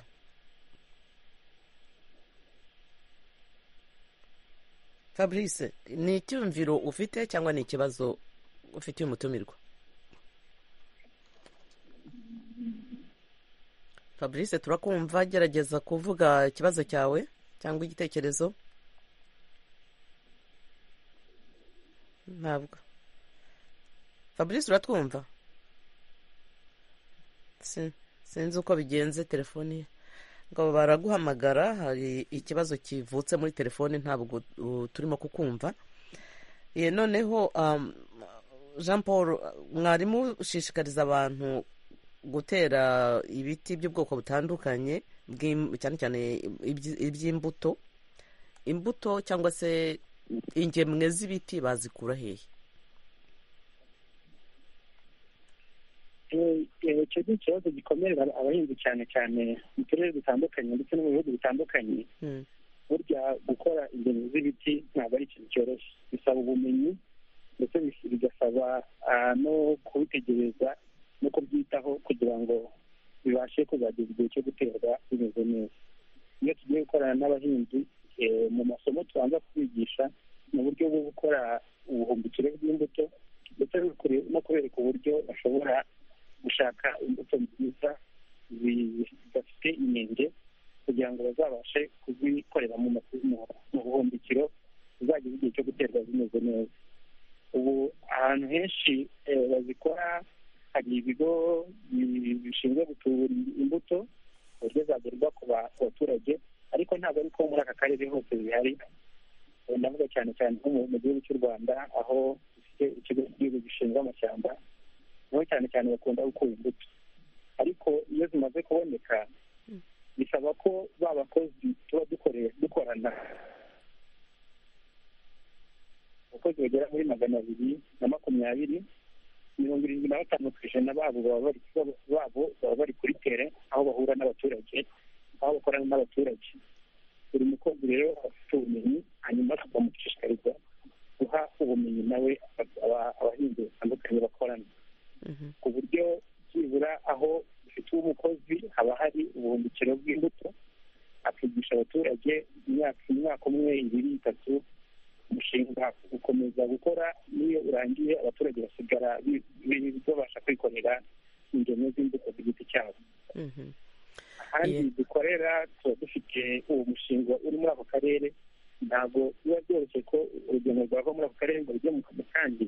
Speaker 1: fabrice ni icyumviro ufite cyangwa ni ikibazo ufitiye umutumirwa fabrice turakumva gerageza kuvuga ikibazo cyawe cyangwa igitekerezo ntabwo fabrice uratwumva Si- sinzi uko bigenze telefoni ye ngo baraguhamagara hari ikibazo kivutse muri telefoni ntabwo uh, turimo kukumva ye noneho um, jean paul mwarimu ushishikariza abantu gutera ibiti by'ubwoko butandukanye bw'im- cyane cyane ibyi- iby'imbuto imbuto cyangwa se ingemwe z'ibiti bazikura hehe
Speaker 7: icyo ni ikibazo gikomerera abahinzi cyane cyane mu turere dutandukanye ndetse no mu bihugu bitandukanye burya gukora ingemwe z'ibiti ntabwo ari ikintu cyoroshye bisaba ubumenyi ndetse bigasaba no kubitegereza no kubyitaho kugira ngo bibashe kuzageza igihe cyo guterwa bimeze neza iyo tugiye gukorana n'abahinzi mu masomo tubanza kubigisha mu buryo bwo gukora ubuhumbikiro bw'imbuto ndetse no kubereka uburyo bashobora gushaka imbuto nziza zidafite inenge kugira ngo bazabashe kuzikorera mu buhumbikiro zizageze igihe cyo guterwa zimeze neza ubu ahantu henshi bazikora hari ibigo bishinzwe gutubura imbuto ku buryo zagerwa ku baturage ariko ntabwo ari ko muri aka karere hose zihari ndavuga cyane cyane nko mu gihugu cy'u rwanda aho dufite ikigo cy'igihugu gishinzwe amashyamba niho cyane cyane bakunda gukura imbuto ariko iyo zimaze kuboneka bisaba ko ba bakozi tuba dukorana abakozi bagera muri magana abiri na makumyabiri mirongo irindwi na batanu ku ijana babo baba bari kuri tere aho bahura n'abaturage aho bakorana n'abaturage buri mukozi rero afite ubumenyi hanyuma tukamushishikariza guha ubumenyi nawe abahinzi batandukanye bakorana ku buryo byibura aho dufite umukozi haba hari ubuhumbikiro bw'imbuto akigisha abaturage imyaka umwe ibiri itatu umushinga ukomeza gukora n'iyo urangiye abaturage basigara babasha kwikorera ingemwe z'imbuto ku giti cyabo ahandi dukorera tuba dufite uwo mushinga uri muri ako karere ntabwo biba byoroshye ko urugendo rwava muri ako karere ngo rujye mu kandi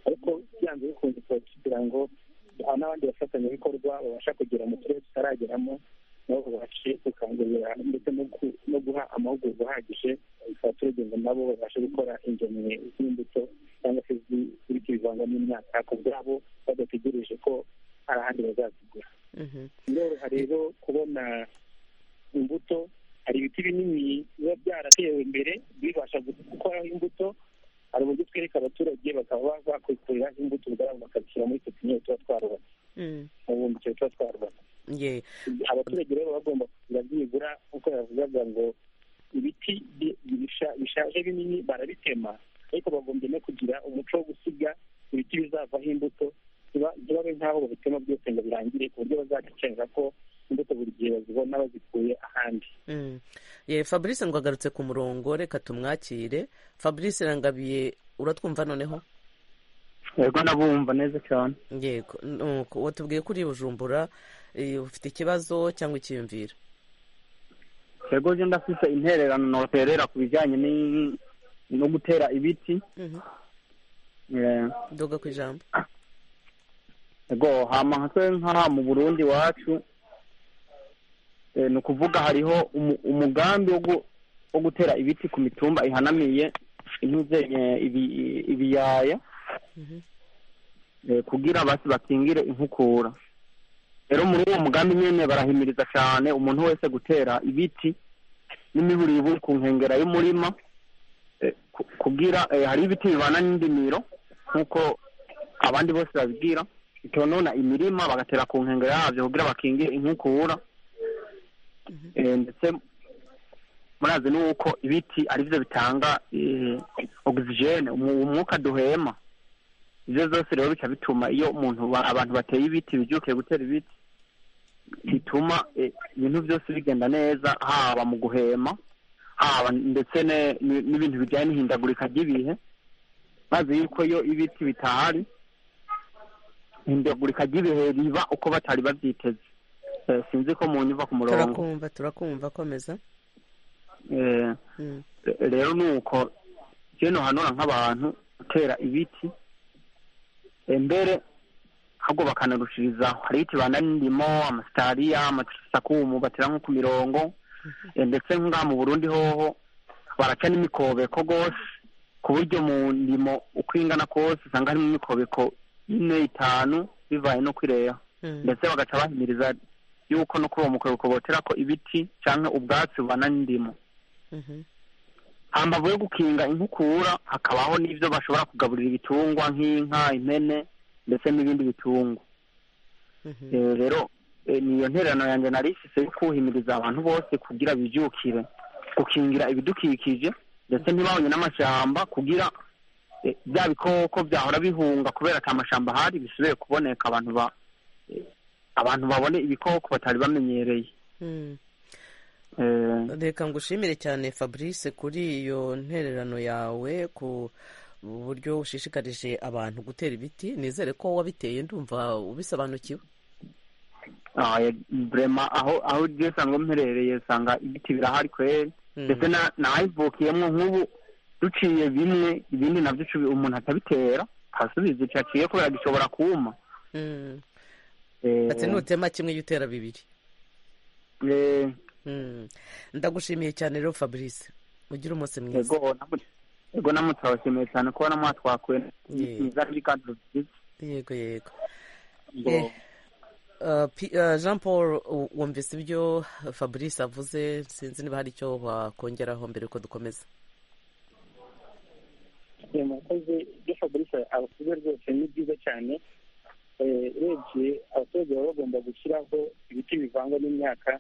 Speaker 7: ariko byanze bikunze tuba kugira ngo duha n'abandi bafatanyabikorwa babasha kugera mu turere tutarageramo nabo babashe gukangurira ndetse no guha amahugurwa ahagije abaturage ngo nabo babashe gukora ingemwe z'imbuto cyangwa se z'ibiti bivangwa n'imyaka ku bwabo badategereje ko hari ahandi bazazigura biroroha rero kubona imbuto hari ibiti binini biba byaratewe imbere bibasha gukoraho imbuto hari uburyo twereka abaturage bakaba bakwikuriraho imbuto ubwabo bakabishyira muri pepiniyeri tuba twarubatse mu bumbikiro tuba twarubatse abaturage rero bagomba kugira byibura nk'uko yavugaga ngo ibiti bishaje binini barabitema ariko bagombye no kugira umuco wo gusiga ibiti bizavaho imbuto ntibabe nk'aho babitema byose ngo birangire ku buryo bazakenera ko imbuto buri gihe bazibona bazikuye ahandi
Speaker 1: fabrice ngo agarutse ku murongo reka tumwakire fabrice rangabiye uratwumva noneho
Speaker 10: yego nabumva neza cyane
Speaker 1: yego uwo tubwiye kuri bujumbura ufite ikibazo cyangwa ikiyumvira
Speaker 10: yego genda afite intererano noterera ku bijyanye no gutera ibiti
Speaker 1: doga ku ijambo
Speaker 10: yego hamahaswe nk'aha mu burundi wacu ni ukuvuga hariho umugambi wo gutera ibiti ku mitumba ihanamiye intuze ibiyaya kugira bakingire inkukura rero muri uwo mugambi nyine barahimiriza cyane umuntu wese gutera ibiti n'imihuriro iri ku nkengero y'umurima kugira hari ibiti bibana n'indimiro nk'uko abandi bose babibwira bitonona imirima bagatera ku nkengero yabyo kugira bakingire inkukura ndetse murazi ni uko ibiti ari byo bitanga ogisijene umwuka duhema ibyo zose rero bica bituma iyo umuntu abantu bateye ibiti bijukiye gutera ibiti bituma ibintu byose bigenda neza haba mu guhema haba ndetse n'ibintu bijyanye n'ihindagurika ry'ibihe maze yuko iyo ibiti bitahari ihindagurika ry'ibihe riba uko batari babyiteze sinzi ko mu nyumva ku murongo
Speaker 1: turakumva turakumva komeza
Speaker 10: rero ni uko hano hanura nk'abantu gutera ibiti mbere ahubwo bakanarushirizaho hari ibiti n'indimo amasitariya amasakumu batera nko ku mirongo ndetse ngaha mu burundi hoho baraca n'imikobeko rwose ku buryo mu ndimo uko ingana kose usanga harimo imikobeko ine itanu bivaye no kwireba ndetse bagaca bahimiriza yuko no kuri uwo mukobeko botera ko ibiti cyangwa ubwatsi bubana n'indimo hambavu yo gukinga inkukura hakabaho n'ibyo bashobora kugaburira ibitungwa nk'inka impene ndetse n'ibindi bitungwa rero niyo ntererano yanjye narisise yo kuhimiriza abantu bose kugira bibyukire gukingira ibidukikije ndetse ntibabonye n'amashyamba kugira bya bikoko byahora bihunga kubera ko amashyamba ahari bisigaye kuboneka abantu ba abantu babone ibikoko batari bamenyereye
Speaker 1: reka ngushimire cyane fabrice kuri iyo ntererano yawe ku buryo ushishikarije abantu gutera ibiti nizere ko wabiteye ndumva ubisobanukiwe
Speaker 10: aho aho usanzwe mperereye usanga ibiti birahari kweri ndetse nayivukiyemo nk'ubu duciye bimwe ibindi nabyo umuntu atabitera asubiza icyo aciye kubera gishobora kuma
Speaker 1: ndetse nutema kimwe iyo utera bibiri ndagushimiye cyane rero fabrice ugire umunsi mwiza
Speaker 10: yego namutse abashimiye cyane kubona mwatwakuwe mwiza ari kandi rubyiza
Speaker 1: yego yego jean paul wumvise ibyo fabrice avuze sinzi niba hari icyo bakongeraho mbere yuko dukomeza
Speaker 7: murakoze ibyo fabrice avuze rwose ni byiza cyane urebye abaturage baba bagomba gushyiraho ibiti bivangwa n'imyaka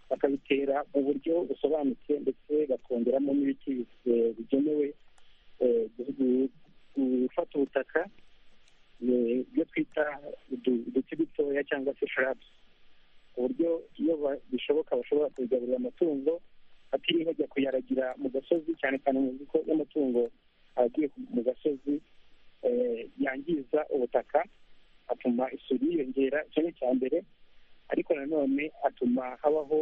Speaker 7: bakabitera mu buryo busobanutse ndetse bakongeramo n'ibiti bigenewe gufata ubutaka ibyo twita uduti dutoya cyangwa se sharabu ku buryo iyo bishoboka bashobora kubigaburira amatungo batiriwe bajya kuyaragira mu gasozi cyane cyane mu bigo y'amatungo agiye mu gasozi yangiza ubutaka atuma isuri yiyongera kimwe cya mbere ariko nanone atuma habaho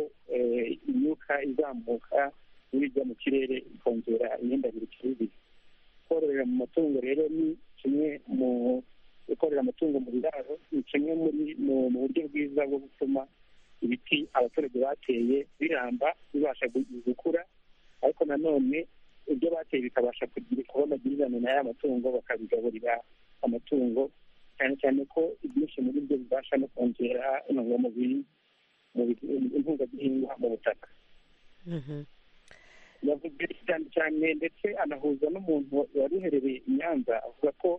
Speaker 7: imyuka izamuka n'ibijya mu kirere ikongera imyendabirikire y'ibiri kororera mu matungo rero ni kimwe mu gukorera amatungo mu biraro ni kimwe mu buryo bwiza bwo gutuma ibiti abaturage bateye biramba bibasha gukura ariko nanone ibyo bateye bikabasha kuba amagirirane na ya matungo bakabigaburira amatungo cyane cyane ko ibyinshi muri byo bibasha no kongera intungamubiri intungagihingwa mu butaka yavuze cyane cyane ndetse anahuza n'umuntu wari uherereye i nyanza avuga ko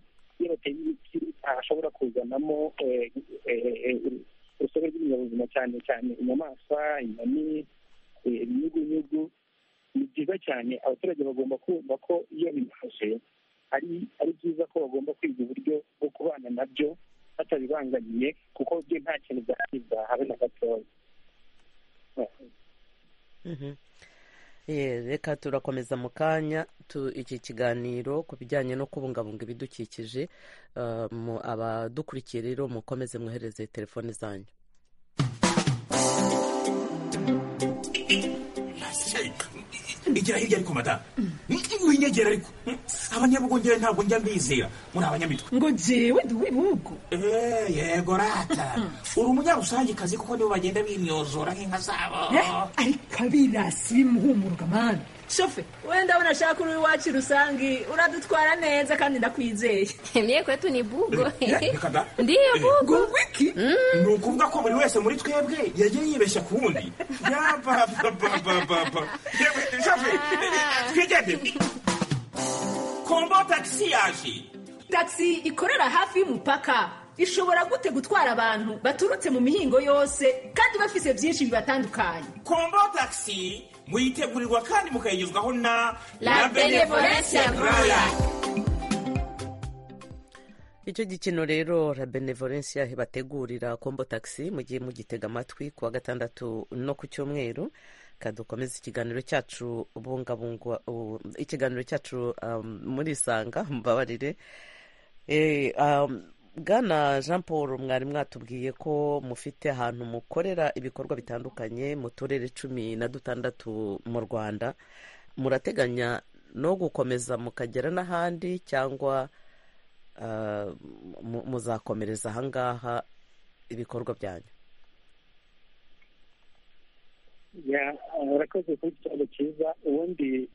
Speaker 7: iyo bateye ibiti ashobora kuzanamo urusobe rw'ibinyabuzima cyane cyane inyamaswa inyoni ibinyugunyugu ni byiza cyane abaturage bagomba kumva ko iyo bibafashe ari ari byiza ko bagomba kwiga uburyo bwo kubana nabyo batabibangamiye kuko byo nta kintu byangiza habe na gatoya
Speaker 1: reka turakomeza mu kanya iki kiganiro ku bijyanye no kubungabunga ibidukikije abadukurikiye rero mukomeze mwohereze telefone zanyu
Speaker 11: igera hirya ariko madamu winyegera ariko abanyabugongera ntabwo njya mbizera muri abanyamitwe
Speaker 12: ngo jyewe ntiwibugo
Speaker 11: yego rata uri umunyarusangekazi kuko nibo bagenda bimyozora nk'inka zabo
Speaker 12: ariko abirasi bimuhumuruka mani
Speaker 13: shofe wenda unashaka uri iwacu rusange uradutwara neza kandi ndakwizeye
Speaker 14: mye kwetu ni bugo ndiyo bugo
Speaker 12: bugo iki
Speaker 11: ni ukuvuga ko buri wese muri twebwe yagiye yibeshya ku wundi yabababababa shofe twigende kombo tagisi yaje
Speaker 13: tagisi ikorera hafi y'umupaka ishobora gute gutwara abantu baturutse mu mihingo yose kandi bafise byinshi bibatandukanye
Speaker 11: kombo tagisi muyitegurirwa kandi mukayigezwaho na
Speaker 14: la benevolencia roya
Speaker 1: icyo gikino rero la benevolencia bategurira kombo tagisi mu gihe mugitega amatwi ku wa gatandatu no ku cyumweru dukomeza ikiganiro cyacu bungabungwa ikiganiro cyacu muri isanga mbabarire bwana jean paul mwari mwatubwiye ko mufite ahantu mukorera ibikorwa bitandukanye mu turere cumi na dutandatu mu rwanda murateganya no gukomeza mukagera n'ahandi cyangwa muzakomereza ahangaha ibikorwa byanyu
Speaker 7: murakoze kuri ikibazo cyiza ubundi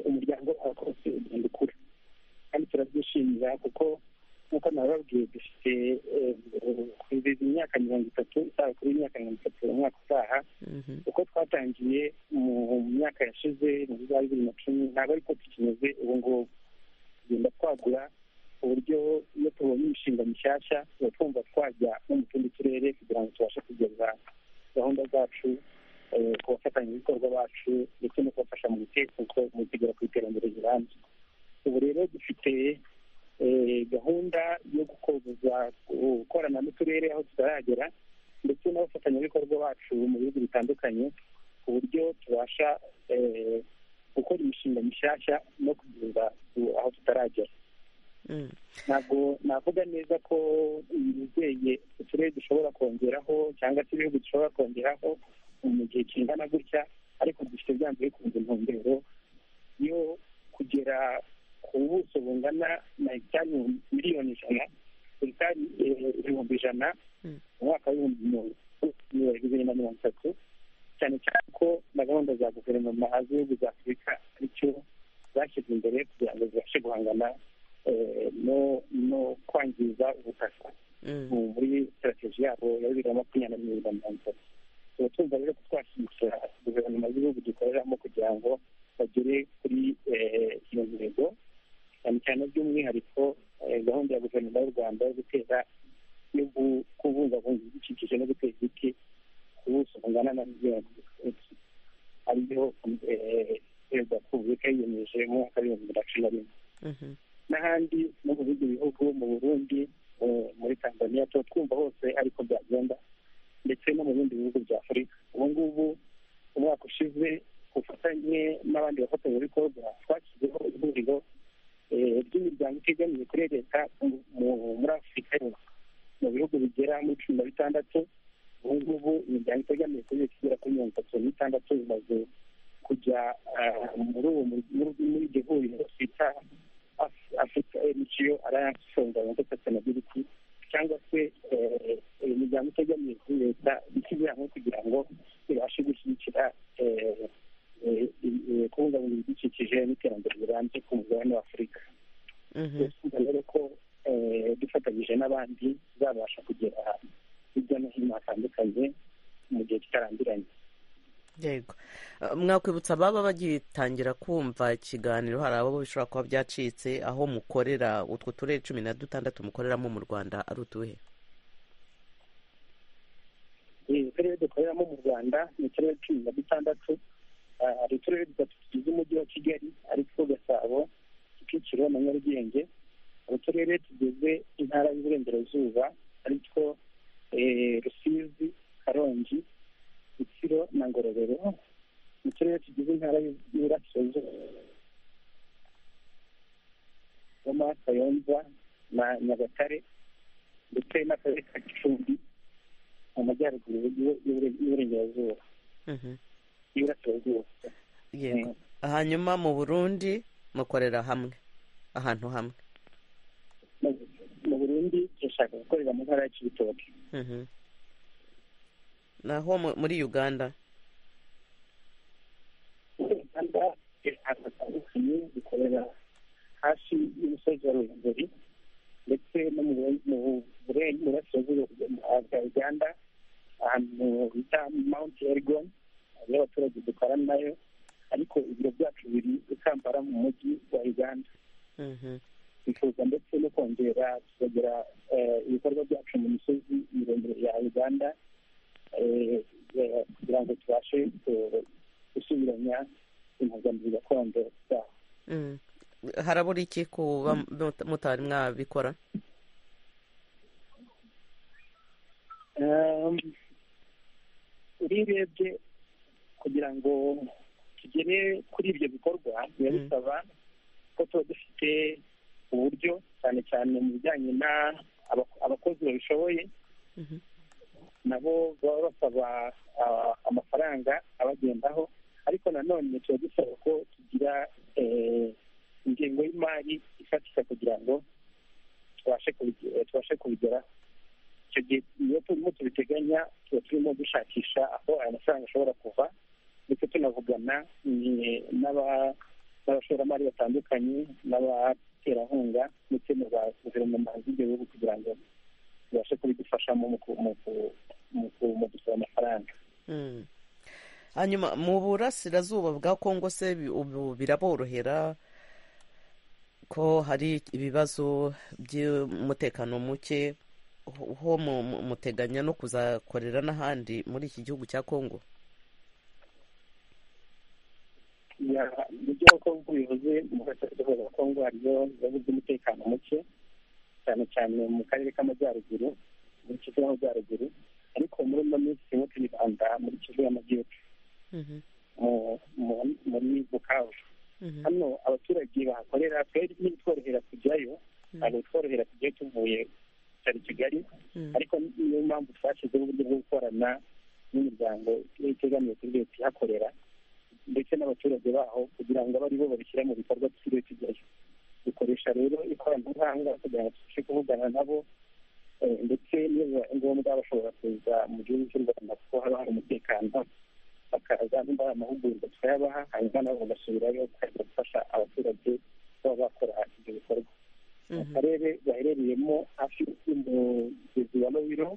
Speaker 7: umuryango wakoze ugenda ukura kandi turabyishimira kuko nk'uko nababwiye dufite kwizihiza imyaka mirongo itatu isaha kuri imyaka mirongo itatu umwaka utaha uko twatangiye mu myaka yashize mu za bibiri na cumi ntabwo ariko tukimeze ubu ngubu tugenda twagura ku buryo iyo tubonye imishinga mishyashya tuba twumva twajya no mu tundi turere kugira ngo tubashe kugeza gahunda zacu ku bafatanyabikorwa bacu ndetse no kubafasha mu kugera ku iterambere rirambye ubu rero dufite gahunda yo gukorana n'uturere aho tutaragera ndetse n'abafatanyabikorwa bacu mu bihugu bitandukanye ku buryo tubasha gukora imishinga mishyashya no kugeza aho tutaragera ntabwo navuga neza ko yizeye uturere dushobora kongeraho cyangwa se ibihugu dushobora kongeraho mu gihe kingana gutya ariko dufite byanze bikunze intumbero yo kugera ku buso bungana na hegitari miliyoni ijana hegitari ibihumbi ijana mu mwaka w'ibihumbi bibiri na mirongo itatu cyane cyane ko na gahunda za guverinoma z'ibihugu za afurika aricyo zashyizwe imbere kugira ngo zibashe guhangana no kwangiza ubutaka muri sitarateji yabo ya bibiri na makumyabiri na bibiri na mirongo itatu tuba twumva rero ko twashyigikira guverinoma z'ibihugu dukoreramo kugira ngo bagere kuri iyo ntego cyane cyane by'umwihariko gahunda ya guverinoma y'u rwanda yo gutera yo kubungabunga ibidukikije no gutera ibiti ku buso bungana na miliyoni ariyo perezida wa repubulika yiyemeje mu mwaka w'ibihumbi bibiri na cumi na rimwe n'ahandi no mu bindi bihugu mu burundi muri tanzania tuba twumva hose ariko byagenda ndetse no mu bindi bihugu bya afurika ubu ngubu umwaka ushize ufatanye n'abandi bafatanyabikorwa twashyizeho ihuriro ry'imiryango itegamiye kuri leta muri afurika mu bihugu bigera muri cumi na bitandatu ubu ngubu imiryango itegamiye kuri leta igera kuri mirongo itatu n'itandatu imaze kujya muri iryo huriro twita afurika emiciyo arayanse isonga mirongo itatu na biriti cyangwa se imiryango itegamiye kuri leta ishyizwe hamwe kugira ngo ibashe gushyigikira kubungabunga ibidukikije n'iterambere rirambye ku mugabane w'afurika twifuza rero ko dufatanyije n'abandi zabasha kugera hirya no hino hatandukanye mu gihe kitarambiranye
Speaker 1: yego mwakwibutsa ababa bagitangira kumva ikiganiro hari abo bishobora kuba byacitse aho mukorera utwo turere cumi na dutandatu mukoreramo mu rwanda ari utuhe
Speaker 7: uturere dukoreramo mu rwanda ni uturere cumi na dutandatu hari uturere dutatu tugize umujyi wa kigali ariko gasabo kicukiro na nyarugenge hari uturere tugize intara y'iburengerazuba aritwo rusizi karongi rutsiro na ngororero ni uturere tugize intara y'iburasirazuba goma kayonza na nyagatare ndetse n'akarere ka gicumbi mu majyaruguru y'iburengerazuba y'iburasirazuba
Speaker 1: yego hanyuma mu burundi mukorera hamwe ahantu hamwe
Speaker 7: mu burundi turashaka gukorera mu ntara ya kibitoki
Speaker 1: naho muri uganda
Speaker 7: muri uganda ahantu hatandukanye dukorera hafi y'umusozi wa ruhengeri ndetse no mu burasirazuba bwa uganda ahantu bita mount elgon hariyo abaturage dukorana nayo ariko ibiro byacu biri ikambara mu mujyi wa uganda twifuza ndetse no kongera tukagira ibikorwa byacu mu misozi miremire ya uganda kugira ngo tubashe gusubiranya impuzamubiri gakondo zaho
Speaker 1: harabura iki kuba mutari mwabikora
Speaker 7: urebye kugira ngo tugere kuri ibyo bikorwa biba bisaba ko tuba dufite uburyo cyane cyane mu bijyanye n'abakozi babishoboye nabo baba basaba amafaranga abagendaho ariko nanone tuba dusaba ko tugira ingengo y'imari ifatika kugira ngo tubashe kubigeraho icyo gihe iyo turimo tubiteganya tuba turimo dushakisha aho aya mafaranga ashobora kuva ndetse tunavugana n'abashoramari batandukanye n'abaterankunga ndetse na ba guverinoma z'ibyo bihugu kugira ngo tubashe kubidufashamo mu gusaba amafaranga
Speaker 1: hanyuma mu burasirazuba bwa kongo se ubu biraborohera ko hari ibibazo by'umutekano muke ho muteganya no kuzakorera n'ahandi muri iki gihugu cya kongo
Speaker 3: nibyo uko bivuze mu gace k'igihugu ka kongo hariyo ibibazo by'umutekano muke cyane cyane mu karere k'amajyaruguru muri kivu y'amajyaruguru ariko muri ino minsi turimo turibanda muri kivu y'amajyepfo muri bukavu hano abaturage bahakorera twari ntibitworohera kujyayo ntabwo bitworohera kujyayo tuvuye cyari kigali ariko niyo mpamvu twashyizeho uburyo bwo gukorana n'imiryango itegamiye kuri leta ihakorera ndetse n'abaturage baho kugira ngo abe ari bo babishyira mu bikorwa tutiriwe tujyayo dukoresha rero ikoranabuhanga kugira ngo tubashe kuvugana nabo ndetse niyo bibaye ngombwa bashobora kuza mu gihugu cy'u rwanda kuko haba hari umutekano bakaza nimba ari amahugurwa tukayabaha hanyuma nabo bagasubirayo bakajya gufasha abaturage kuba bakora ibyo bikorwa mu karere gaherereyemo hafi y'umugezi wa nobiro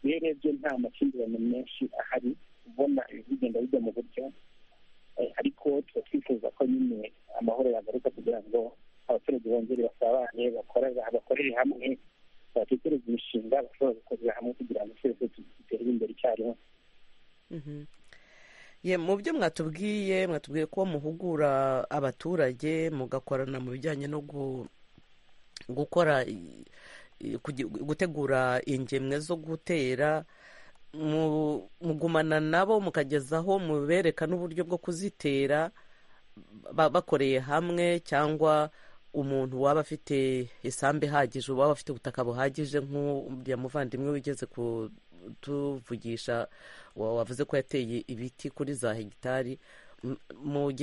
Speaker 3: iyo urebye nta makimbirane menshi ahari ubona ibigenda bijya mu buryo ariko tuba twifuza ko nyine amahoro yagaruka kugira ngo abaturage bongere basabane bakorere hamwe batekereza imishinga bashobora gukorera hamwe kugira ngo twese dutere imbere icyarimwe
Speaker 1: mu byo mwatubwiye mwatubwiye ko muhugura abaturage mugakorana mu bijyanye no gukora gutegura ingemwe zo gutera mugumana nabo mukagezaho mubereka n'uburyo bwo kuzitera bakoreye hamwe cyangwa umuntu waba afite isambu ihagije waba afite ubutaka buhagije nk'uriya muvandimwe wigeze kutuvugisha wavuze ko yateye ibiti kuri za hegitari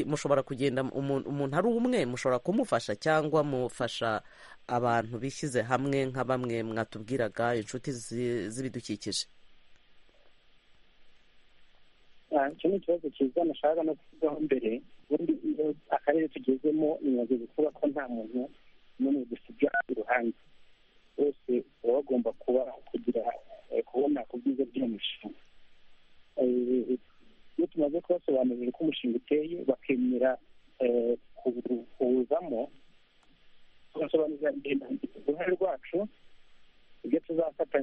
Speaker 1: mushobora kugenda umuntu ari umwe mushobora kumufasha cyangwa mufasha abantu bishyize hamwe nka bamwe mwatubwiraga inshuti z'ibidukikije
Speaker 3: icyo ni ikibazo cyiza nashaka no kuvugaho mbere ubundi iyo akarere tugezemo bimaze kuvuga ko nta muntu n'umwe dusiga iruhande bose baba bagomba kuba kugira kubona ku bwiza bw'iyo mishinga iyo tumaze kubasobanurira uko umushinga uteye bakemera kuwuzamo tubasobanurira uruhare rwacu ibyo tuzafata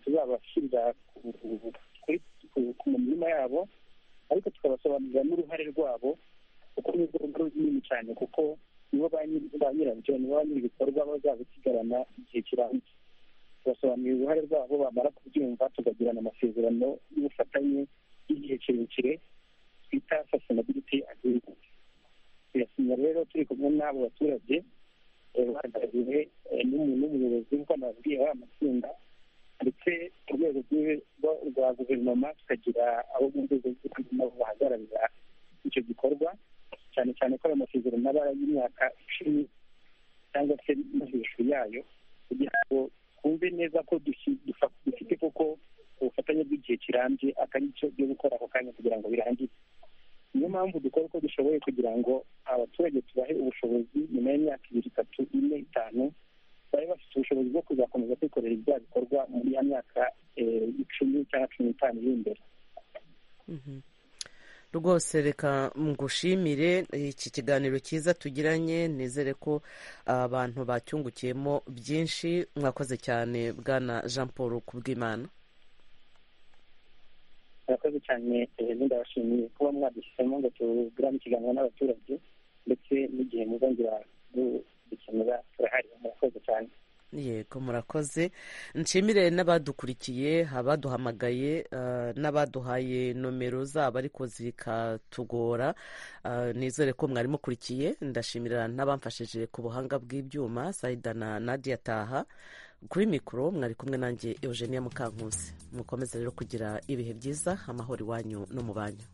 Speaker 3: tuzabashyirira ku mirima yabo ariko tukabasobanurira n'uruhare rwabo kuko ni urwego runini cyane kuko nibo ba nyirabyo nibo ba nyir'ibikorwa bazabisigarana igihe kirambye tubasobanurira uruhare rwabo bamara kubyumva tukagirana amasezerano y'ubufatanye y'igihe kirekire twita sustainability agreement tuyasinya rero turi kumwe n'abo baturage bahagarariwe n'umuyobozi nk'uko nababwiye wa matsinda ndetse ku rwego rwa guverinoma tukagira abo mu nzego z'ibanze nabo bahagararira icyo gikorwa cyane cyane ko ayo masezerano aba y'imyaka icumi cyangwa se no hejuru yayo kugira ngo twumve neza ko dufite koko ubufatanye bw'igihe kirambye atari cyo byo gukora ako kanya kugira ngo birangire niyo mpamvu dukora uko dushoboye kugira ngo abaturage tubahe ubushobozi nyuma y'imyaka ibiri itatu ine itanu bari bafite ubushobozi bwo kuzakomeza kwikorera ibya bikorwa muri ya myaka icumi cyangwa cumi n'itanu iri imbere
Speaker 1: rwose reka ngushimire iki kiganiro cyiza tugiranye nizere ko abantu bacyungukiyemo byinshi mwakoze cyane bwana jean paul kubw'imana
Speaker 3: murakoze cyane ndabashimiye kuba mwaduhisemo ngo tugirane ikiganiro n'abaturage ndetse n'igihe muzongera gukenera turahari murakoze cyane
Speaker 1: yego murakoze nshimire n'abadukurikiye abaduhamagaye n'abaduhaye nomero zabo ariko zikatugora nizere ko mwari mukurikiye ndashimira n'abamfashije ku buhanga bw'ibyuma sayida na nadiya taha kuri mikoro mwari kumwe nanjye eugenia mukankusi mukomeze rero kugira ibihe byiza amahoro iwanyu no mu banyu